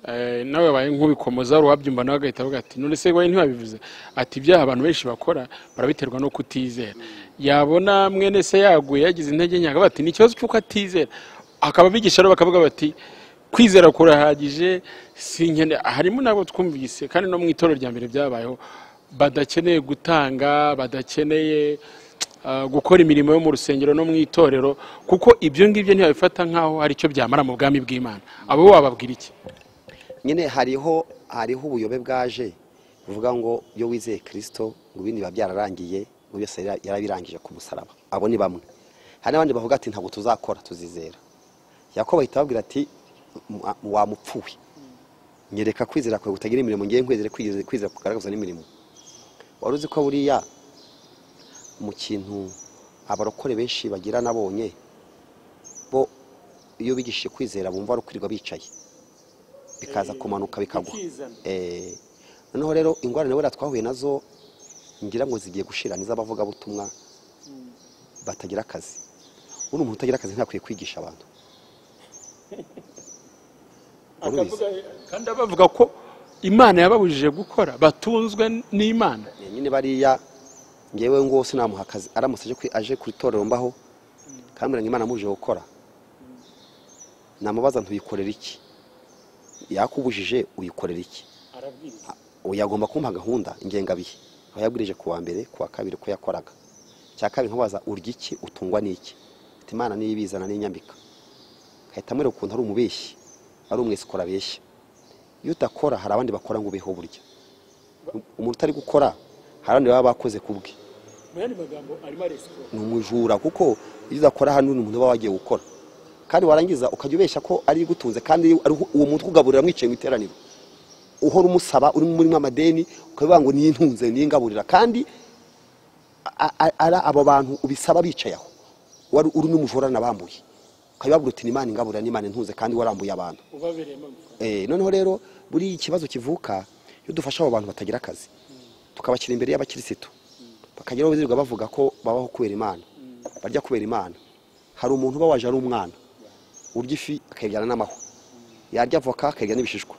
Eh, nawe wabaye nk'ubikomoza wari wabyumva nawe agahita avuga ati none se wowe ntiwabivuze ati ibyaha abantu benshi bakora barabiterwa no kutizera yabona mwene se yaguye yagize intege nke akavuga ati ni ikibazo cy'uko atizera akaba abigisha rero bakavuga bati kwizera kurahagije si nkene harimo nabo twumvise kandi no mu itorero rya mbere byabayeho badakeneye gutanga badakeneye ah, gukora imirimo yo mu rusengero no mu itorero kuko ibyo ngibyo ntibabifata nk'aho hari icyo byamara mu bwami bw'imana abo wababwira iki nyine hariho hariho ubuyobe bwaje buvuga ngo iyo wizeye kirisito ngo ibindi biba byararangiye ngo byose yara- yarabirangije ku musaraba abo ni bamwe hari n'abandi bavuga ati ntabwo tuzakora tuzizera yakobo ahita ababwira ati "Mwa- wa mupfuwe nyereka kwizera kwawe kutagira imirimo ngewe nkwizere kwizera kwizera kugaragaza n'imirimo wari uzi ko buriya mu kintu abarokore benshi bagira nabonye bo iyo bigishije kwizera bumva ari ukwirirwa bicaye bikaza kumanuka bikagwa bikizana Eh, noneho rero ingorane wera twahuye nazo ngira ngo zigiye gushira n'iz'abavugabutumwa batagira akazi uno umuntu utagira akazi ntakwiye kwigisha abantu akavuga kandi bavuga ko imana yababujije gukora batunzwe n'imana Eh, nyine bariya ngewe ngo sinamuha akazi aramutse aje kwi- aje ku itorero mbaho kambwira ngo imana muje gukora namubaza ntuyikorera iki yakubujije uyikorera iki arabwiriza ubu yagomba kumpa gahunda ingengabihe aho yabwirije ku wa mbere ku wa kabiri ko yakoraga cya kabiri nkabaza urya iki utungwa n'iki Ati, imana niyo ibizana n'inyambika ahita amwereka ukuntu ari umubeshyi ari umwesikora abeshya iyo udakora hari abandi bakora ngo ubeho burya umuntu utari gukora hari abandi baba bakoze ku bwe mu yandi magambo arimo aresikora ni umujura kuko iyo udakora hano ni umuntu uba wagiye gukora kandi warangiza ukajya ubeshya ko ari igutunze kandi ari uwo mutwe ugaburira mwicaye mu iteraniro uhora umusaba urimo urimo amadeni ukavuga ngo niyo ntunze niyo ngaburira kandi a- a- ari abo bantu ubisaba bicaye aho wari uri n'umujura nabambuye ukabibabwira uti ni imana ingaburira ni imana intunze kandi warambuye abantu ubabereyemo amafaranga Eh, noneho rero buri ikibazo kivuka iyo dufasha abo bantu batagira akazi tukabashyira imbere y'abakirisitu bakageraho birirwa bavuga ko babaho kubera imana barya kubera imana hari umuntu uba waje ari umwana urya ifi akayibyana n'amahwa yarya avoka akayirya n'ibishishwa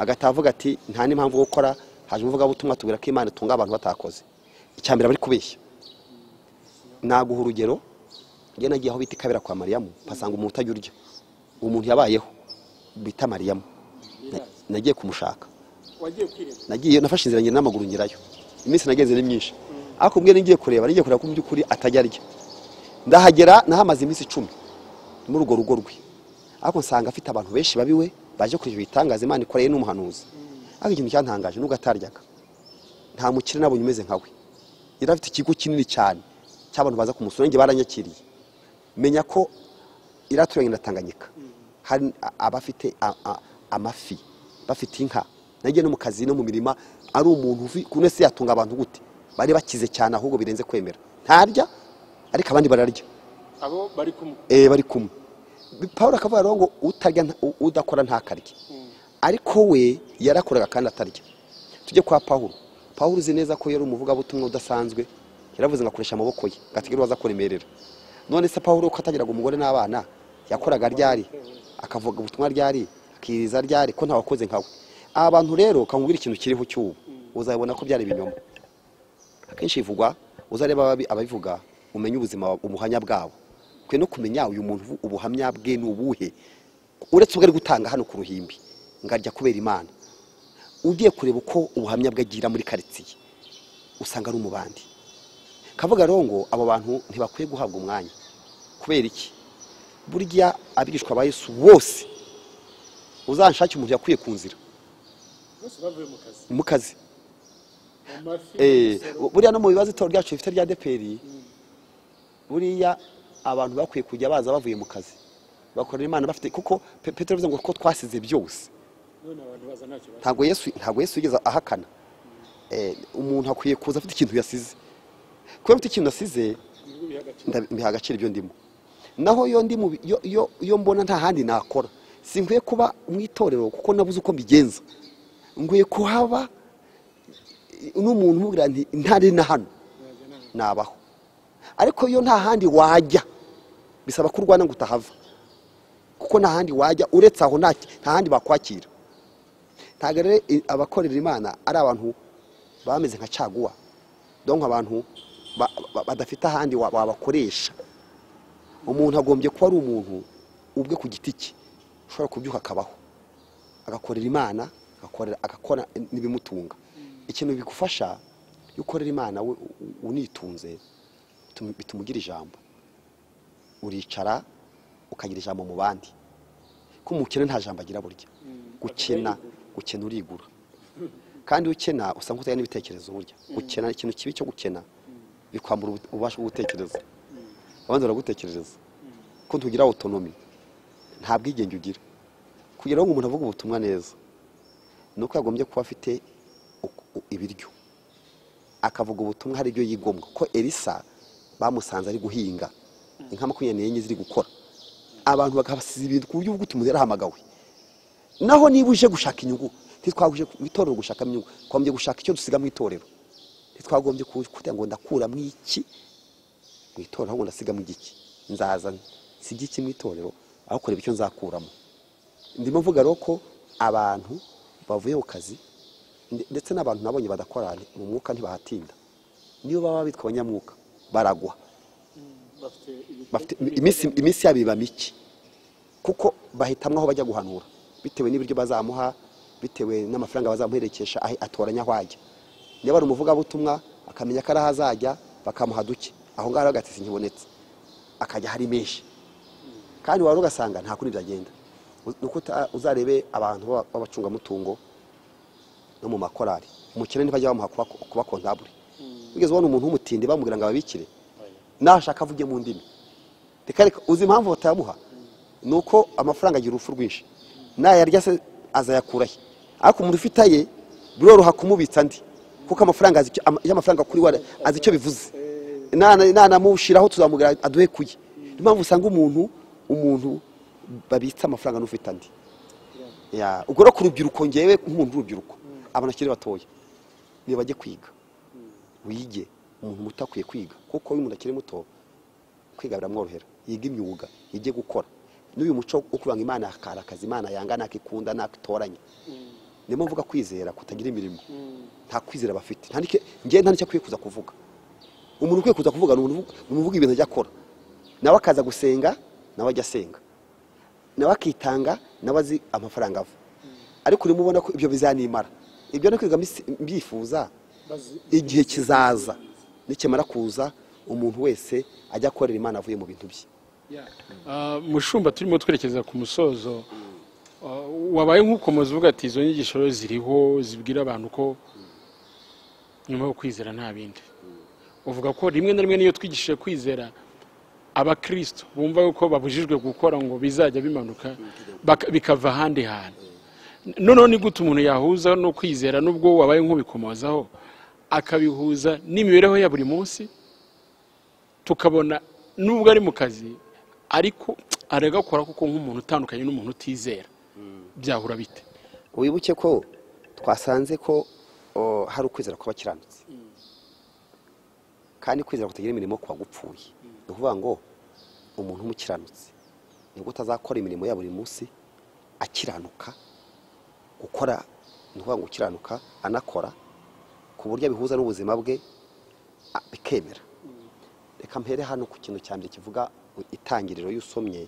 agataha avuga ati nta n'impamvu yo gukora haje umuvugabutumwa tubwira ko imana itunga abantu batakoze icya mbere aba ari kubeshya naguha urugero njye nagiye aho bita ikabera kwa mariyamu mpasanga umuntu utajya urya uwo muntu yabayeho bita mariyamu Na- nagiye kumushaka wagiye kwireba nagiye nafashe inzira ngenda n'amaguru ngerayo iminsi nagenze ni myinshi ariko ubwe nari ngiye kureba nari ngiye kureba ko mu by'ukuri atajya arya ndahagera nahamaze iminsi icumi muri urwo rugo rwe ariko nsanga afite abantu benshi babiwe baje kureba ibitangaza imana ikoreye n'umuhanuzi ariko ikintu cyantangaje nubwo ataryaga nta mukire nabonye umeze nkawe yari afite ikigo kinini cyane cy'abantu baza kumusura nanjye baranyakiriye menya ko iraturanye na tanganyika hari a- abafite a- a- amafi bafite inka nanjye no mu kazi no mu mirima ari umuntu uvi ku ese yatunga abantu gute bari bakize cyane ahubwo birenze kwemera ntarya ariko abandi bararya abo bari kumwe eh, bari kumwe paul akavuga rero ngo utarya nta- u- udakora ntakarya ariko we yarakoraga kandi atarya tujye kwa paul paul uzi neza ko yari umuvugabutumwa udasanzwe yaravuze ngo akoresha amaboko ye gatigiri waza kuremerera none se paul ko atagiraga umugore n'abana yakoraga ryari akavuga ubutumwa ryari akiriza ryari ko ntawakoze nkawe aba bantu rero kamubwira ikintu kiriho cy'ubu uzabibona ko byari ibinyoma akenshi bivugwa uzareba ababi- ababivuga umenye ubuzima ubuhamya bwabo ukwiye no kumenya uyu muntu ubu- ubuhamya bwe ni ubuhe uretse ubwo ari gutanga hano ku ruhimbi ngarya kubera imana ugiye kureba uko ubuhamya bwe agira muri karitsiye usanga ari umubandi kavuga rero ngo abo bantu ntibakwiye guhabwa umwanya kubera iki burya abigishwa ba yesu bose uzanshake umuntu yakwiye ku nzira bose bavuye mu kazi mu kazi mu mafi Eh, mu bu- buriya no mu bibazo itora ryacu rifite rya deperi buriya abantu bakwiye kujya baza bavuye mu kazi bakorera imana bafite kuko Pe- petero bivuze ngo ko twasize byose musoro. none abantu baza ntacyo bazi ntabwo yesu ntabwo yesu yigeze ahakana Eh, umuntu akwiye kuza afite ikintu yasize kuba afite ikintu yasize nibwo biha agaciro ndabi- mbiha agaciro ibyo ndimo naho iyo ndimo yo- yo- yo mbona nta handi nakora sinkwiye kuba mu itorero kuko nabuze uko mbigenza nkwiye kuhaba eh, n'umuntu umubwira nti ntari na hano Ntajya nama. nabaho ariko iyo nta handi wajya bisaba ko urwana ngo utahava kuko nta handi wajya uretse aho nta nta handi bakwakira ntabwo rero i- abakorera imana ari abantu bameze nka caguwa donka abantu ba- ba- badafite ahandi wa- wabakoresha umuntu agombye kuba ari umuntu ubwe ku giti cye ushobora kubyuka akabaho agakorera imana agakorera agakora n'ibimutunga ikintu bigufasha iyo ukorera imana we u- u- unitunze bituma- bituma ugira ijambo uricara ukagira ijambo mu bandi ko umukene nta jambo agira burya gukena gukena urigura kandi iyo ukena usa nk'utari n'ibitekerezo burya gukena ikintu kibi cyo gukena bikwambura ubu- ububasha bwo gutekereza abandi baragutekerereza ko ntugira otonomi nta bwigenge ugira kugira ngo umuntu avuge ubutumwa neza ni uko yagombye kuba afite uku- u- ibiryo akavuga ubutumwa hari ibyo yigomwa ko elisa bamusanze ari guhinga inka makumyabiri n'enye ziri gukora abantu bagasiza ibintu ku buryo bw'uti umuntu yarahamagawe naho niba uje gushaka inyungu ntitwaguje mu itorero gushaka inyungu twagombye gushaka icyo dusiga mu itorero ntitwagombye kugira ngo ndakuramo iki mu itorero ahubwo ndasigamo igiki nzaza nsige iki mu itorero aho kureba icyo nzakuramo ndimo mvuga rero ko abantu bavuye ku kazi nde- ndetse n'abantu nabonye badakora ni- mu mwuka ntibahatinda niyo baba bitwa abanyamwuka baragwa bafite ibi- bafite iminsi iminsi yabo iba mike kuko bahitamo aho bajya guhanura bitewe n'ibiryo bazamuha bitewe n'amafaranga bazamuherekesha ahe- atoranya aho ajya niba ari umuvugabutumwa akamenya ko ari aho azajya bakamuha duke aho ngaho rero agatisi ntibonetse akajya hari menshi kandi waba ugasanga nta kuri byagenda ni uko uta- uzarebe abantu b'aba- b'abacungamutungo no mu makorari umukene ntibajya bamuha kuba kuba kontabure wigeze ubona umuntu w'umutindi bamubwira ngo ababikire nashaka avuge mu ndimi reka reka uzi impamvu batayamuha ni uko amafaranga agira urupfu rwinshi nayarya se azayakura he ariko umuntu ufite aye biroroha kumubitsa andi kuko amafaranga azi icyo- ama- iyo amafaranga kuri we azi icyo bivuze Nana- nanamushiraho tuzamubwira aduhe kuye niyo mpamvu usanga umuntu umuntu babitsa amafaranga n'ufite andi Ya, ubwo rero ku rubyiruko ngewe nk'umuntu w'urubyiruko abantu bakiri batoya niba bajye kwiga wige umuntu muto akwiye kwiga kuko iyo umuntu akiri muto kwiga biramworohera yiga imyuga yige gukora n'uyu muco wo kuvuga ngo imana akarakaza imana yanga ntakikunda ntakitoranya niyo mpamvu uvuga kwizera kutagira imirimo nta kwizera bafite nta n'icyo- njyewe nta n'icyo akwiye kuza kuvuga umuntu ukwiye kuza kuvuga ni umuntu uvu- ni umuntu uvuga ibintu ajya akora nawe akaza gusenga nawe ajya asenga nawe akitanga nawe azi amafaranga ava ariko urimo ubona ko ibyo bizanimara ibyo no kwiga mbisi- mbyifuza igihe kizaza nikimara kuza umuntu wese ajya akorera imana avuye mu bintu bye Ah, mushumba turimo twerekeza ku musozo ah, wabaye nk'ukomeza uvuga ati izo nyigisho rero ziriho zibwira abantu ko nyuma yo kwizera nta bindi uvuga ko rimwe na rimwe n'iyo twigishije kwizera abakristo bumva yuko babujijwe gukora ngo bizajya bimanuka baka- bikava ahandi hantu noneho ni gute umuntu yahuza no kwizera n'ubwo wabaye nk'ubikomozaho akabihuza n'imibereho ya buri munsi tukabona nubwo ari mu kazi ariko aragakora kuko nk'umuntu utandukanye n'umuntu utizera byahura bite wibuke ko twasanze ko o, hari ukwizera kw'abakiranutsi kandi kwizera kutagira imirimo kuba gupfuye ni ukuvuga ngo umuntu w'umukiranutsi nibwo utazakora imirimo ya buri munsi akiranuka gukora ni ukuvuga ngo gukiranuka anakora ku buryo abihuza n'ubuzima bwe a- bikemera reka mpere hano ku kintu cya mbere kivuga itangiriro iyo usomye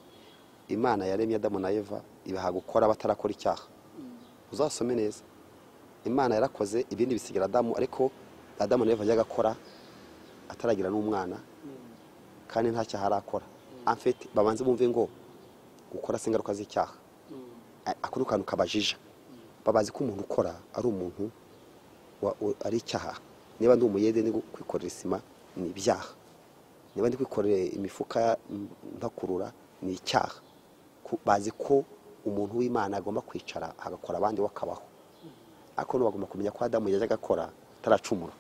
imana yaremye adamu na eva ibaha gukora batarakora icyaha uzasome neza imana yarakoze ibindi bisigira adamu ariko adamu na eva ajya agakora ataragira n'umwana kandi nta cyaha arakora amfete babanze bumve ngo gukora si ingaruka z'icyaha A- ako ni kantu kabajija babazi ko umuntu ukora ari umuntu wa- u- ari icyaha niba ndi umuyede ni kwikorera isima ni ibyaha niba ndi kwikorera imifuka mm, ntakurura ni icyaha Ku- bazi ko umuntu w'imana agomba kwicara agakora abandi we akabaho ariko nabo bagomba kumenya ko adamu yajya agakora ataracumura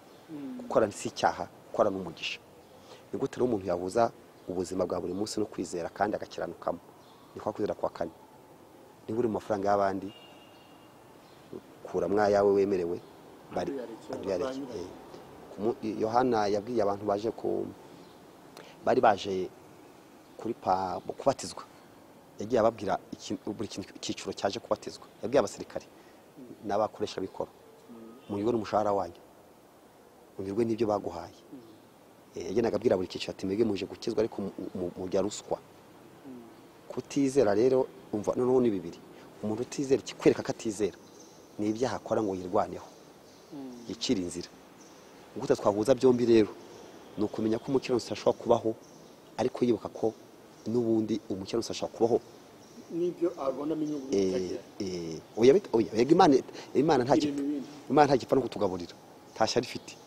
gukora si icyaha gukora ni umugisha ni gute rero umuntu yahuza ubuzima bwa buri munsi no kwizera kandi agakiranukamo ni kwa kwizera kwa kane niba uri mu mafaranga y'abandi kuramo ayawe wemerewe bari Aduyareke. aduyareke. Kumu- yohana yabwiye abantu baje ku bari baje kuri pa kubatizwa yagiye ababwira iki- buri kintu- icyiciro cyaje kubatizwa yabwiye abasirikare n'abakoresha bikoro munyurwe n'umushahara wanyu munyurwe n'ibyo baguhaye Eh, yagendaga abwira buri cyiciro ati mwebwe muje gukizwa ariko mu- mu- mujya ruswa kutizera rero umva noneho ni bibiri umuntu utizera ikikwereka ko atizera ni ibyaha akora ngo yirwaneho yicire inzira gute twahuza byombi rero ni ukumenya ko umukiranutsi ashobora kubaho ariko yibuka ko n'ubundi umukiranutsi ashobora kubaho n'ibyo abonamo inyungu eh, eh, oya bit- oya, yego imana imana nta gipfa Irema ibindi. imana nta gipfa no kutugaburira ntashya rifite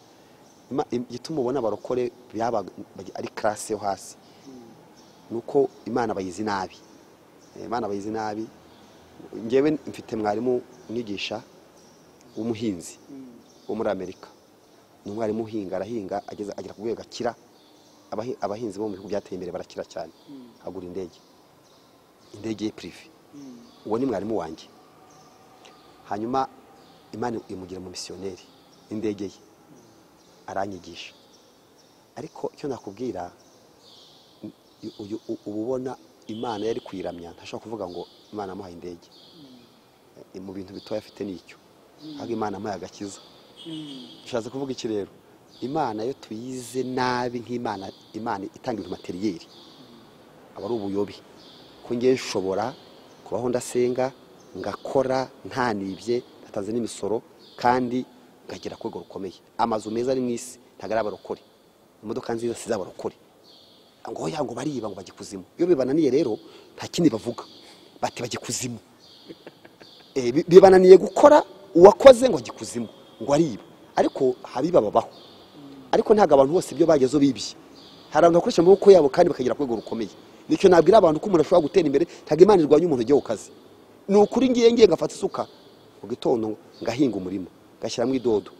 Ima- im- igituma ubona abarokore byabaga ari karase yo hasi ni uko imana bayizi nabi Eh, imana bayizi nabi ngewe mfite mwarimu mwigisha w'umuhinzi wo muri amerika ni umwarimu uhinga arahinga ageze agera ku rwego akira Abahi- abahinzi bo mu bihugu byateye imbere barakira cyane agura indege indege ye pirive uwo ni mwarimu wanjye hanyuma imana imugira mu misiyoneri n'indege ye aranyigisha ariko icyo nakubwira i- uyu- u- uba ubona imana yari kuyiramya ntashobora kuvuga ngo imana yamuhaye indege Eh, mu bintu bitoya afite ni icyo ahubwo imana yamuhaye agakiza bishatse kuvuga iki rero imana iyo tuyize nabi nk'imana imana itanga ibintu materiyeri aba ari ubuyobe ko ngiye nshobora kubaho ndasenga ngakora ntanibye ndatanze n'imisoro kandi ngagera ku rwego rukomeye amazu meza ari mu isi ntabwo ari abarokore imodoka nziza si iz'abarokore ngo ya ngo bariba ngo bajya ikuzimu iyo bibananiye rero nta kindi bavuga bati bajya ikuzimu Eh, bi- bibananiye gukora uwakoze ngo ajya ikuzimu ngo ariba ariko habiba babaho ariko ntabwo abantu bose ibyo bagezeho bibye hari abantu bakoresha amaboko yabo kandi bakagera ku rwego rukomeye nicyo nabwira abantu ko umuntu ashobora gutera imbere ntabwo imana irwanya umuntu ujya ku kazi ni ukuri ngiye ngiye ngafata isuka mu gitondo ngahinga umurima ngashyiramo idodo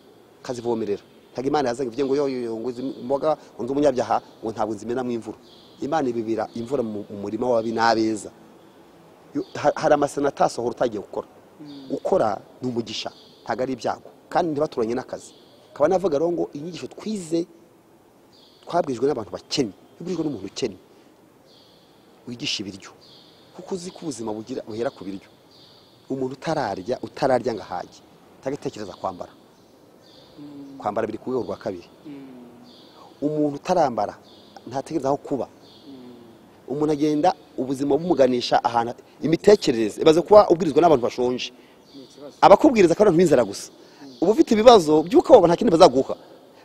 nkazivomerera ntabwo imana yaza ngo ivuge ngo yo yo, yo ngo izi mboga ngo nzi umunyabyaha ngo ntabwo nzimenamo imvura imana ibibira imvura mu mu murima w'ababi n'abeza Yo- ha- hari amasenatari asohora utagiye gukora gukora ni umugisha ntabwo ari ibyago kandi ntibaturanye n'akazi nkaba navuga rero ngo inyigisho twize twabwirijwe n'abantu bakennye tubwirijwe n'umuntu ukennye wigisha ibiryo kuko uzi ko ubuzima bugira buhera ku biryo umuntu utararya utararya ngo ahage utagatekereza kwambara kwambara biri ku rwego rwa kabiri umuntu utarambara ntatekereza aho kuba umuntu agenda ubuzima bumuganisha ahantu imitekerereze ibaze kuba ubwirizwa n'abantu bashonje abakubwiriza kandi n'inzara gusa uba ufite ibibazo by'uko abo nta kindi bazaguha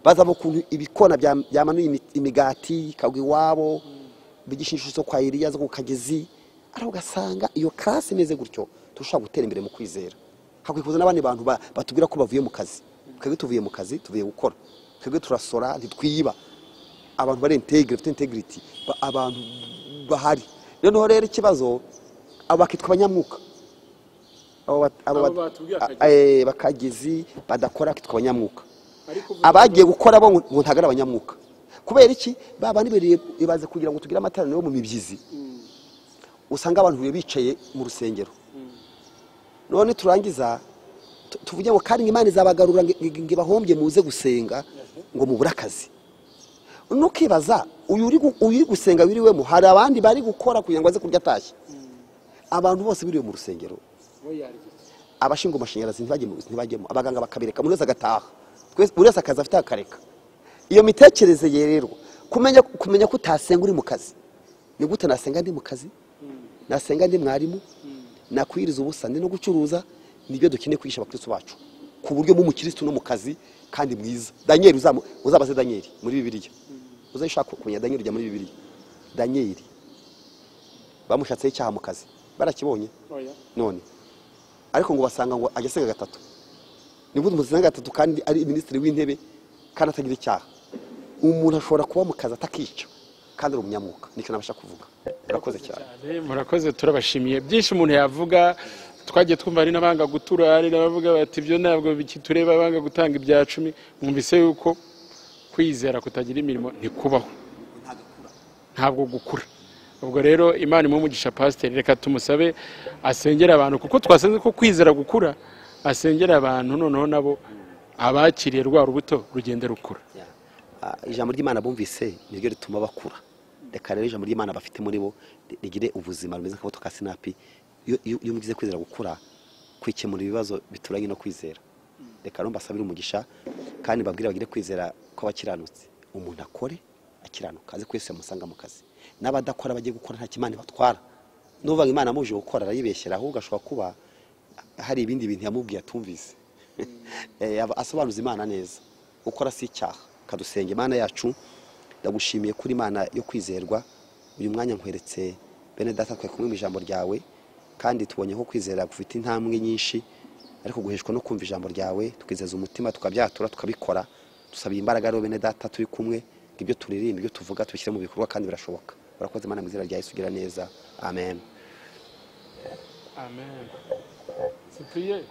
bazava ukuntu ibikona bya- byamanuye imi- imigati ikagwa iwabo bigisha inshuro zo kwa iriya zo ku kagezi ariko ugasanga iyo karasi imeze gutyo turashobora gutera imbere mu kwizera hakwiye kuza n'abandi bantu ba- batubwira ko bavuye mu kazi twebwe tuvuye mu kazi tuvuye gukora twebwe turasora ntitwiba abantu bari integire bafite integrity ba- abantu bahari noneho rero ikibazo abo bakitwa abanyamwuka abo bat- abo Abo bat- batubwiye a- akagezi. eh, bakagezi badakora bakitwa abanyamwuka ariko ubu- abagiye gukora bo ngo ntabwo ari abanyamwuka kubera iki ba bantu bere- baze kugira ngo tugire amateraniro yo mu mibyizi Mm, usanga abantu bicaye mu rusengero mm. none turangiza tu- tuvuge ngo kandi ngo imana izabagarura ngo ngo ibahombye muze gusenga ngo mubure akazi nukibaza uyu uri gu- uyu uri gusenga wiriwemo hari abandi bari gukora kugira ngo aze kurya atashye abantu bose biriwe mu rusengero bo yarya abashinzwe amashanyarazi ntibajyemo ntibajyemo abaganga bakabireka buri wese agataha Twese- buri wese akazi afite akareka iyo mitekerereze ye rero kumenya kumenya ko utasenga uri mu kazi ni gute nasenga ndi mu kazi nasenga ndi mwarimu nakwiriza ubusa ndi no gucuruza nibyo dukeneye kwigisha abakristo bacu ku buryo mu mukristo no mu kazi kandi mwiza daniel uzamu- uzabaze daniel muri bibiliya uzashaka kumenya daniel ujya muri bibiliya daniel bamushatseho icyaha mu kazi barakibonye oya none ariko ngo basanga ngo ajya asenga gatatu ni gute umuntu asenga gatatu kandi ari minisitiri w'intebe kandi atagira icyaha umuntu ashobora kuba mu kazi atakica kandi ari umunyamwuka nicyo nabasha kuvuga urakoze cyane Eh, murakoze turabashimiye byinshi umuntu yavuga twagiye twumva hari n'abanga gutura hari n'abavuga bati ibyo ntabwo bikitureba abanga gutanga ibya cumi mwumvise yuko kwizera kutagira imirimo ntikubaho ntabwo gukura ubwo rero imana imwe umugisha pasiteri reka tumusabe asengera abantu kuko twasanze ko kwizera gukura asengera abantu noneho nabo abakiriye rwa rubuto rugenda rukura Ah, ijambo ry'imana bumvise niryo rituma bakura reka rero ijambo ry'imana bafite muri bo ri- rigire ubuzima rumeze nk'akabuto ka sinapi iyo iyo- iyo mugize kwizera gukura kwikemura ibibazo bituranye no kwizera reka rero mbasabire umugisha kandi babwire bagire kwizera kw'abakiranutsi umuntu akore akiranuka azi ko yesu yamusanga mu kazi n'abadakora bagiye gukora nta kimana batwara n'uvuga ngo imana amuje gukora arayibeshyera ahubwo ashobora kuba hari ibindi bintu yamubwiye atumvise Eh, aba- asobanuza imana neza gukora si icyaha kadusenga imana yacu ndagushimiye kuri imana yo kwizerwa uyu mwanya nkweretse bene data twe kumwe mu ijambo ryawe kandi tubonye ko kwizera gufite intambwe nyinshi ariko guheshwa no kumva ijambo ryawe tukizeza umutima tukabyatura tukabikora dusabiye imbaraga rero bene data turi kumwe ngo ibyo turirimba ibyo tuvuga tubishyire mu bikorwa kandi birashoboka urakoze imana mu izina rya yesu ugira neza amen amen cyprien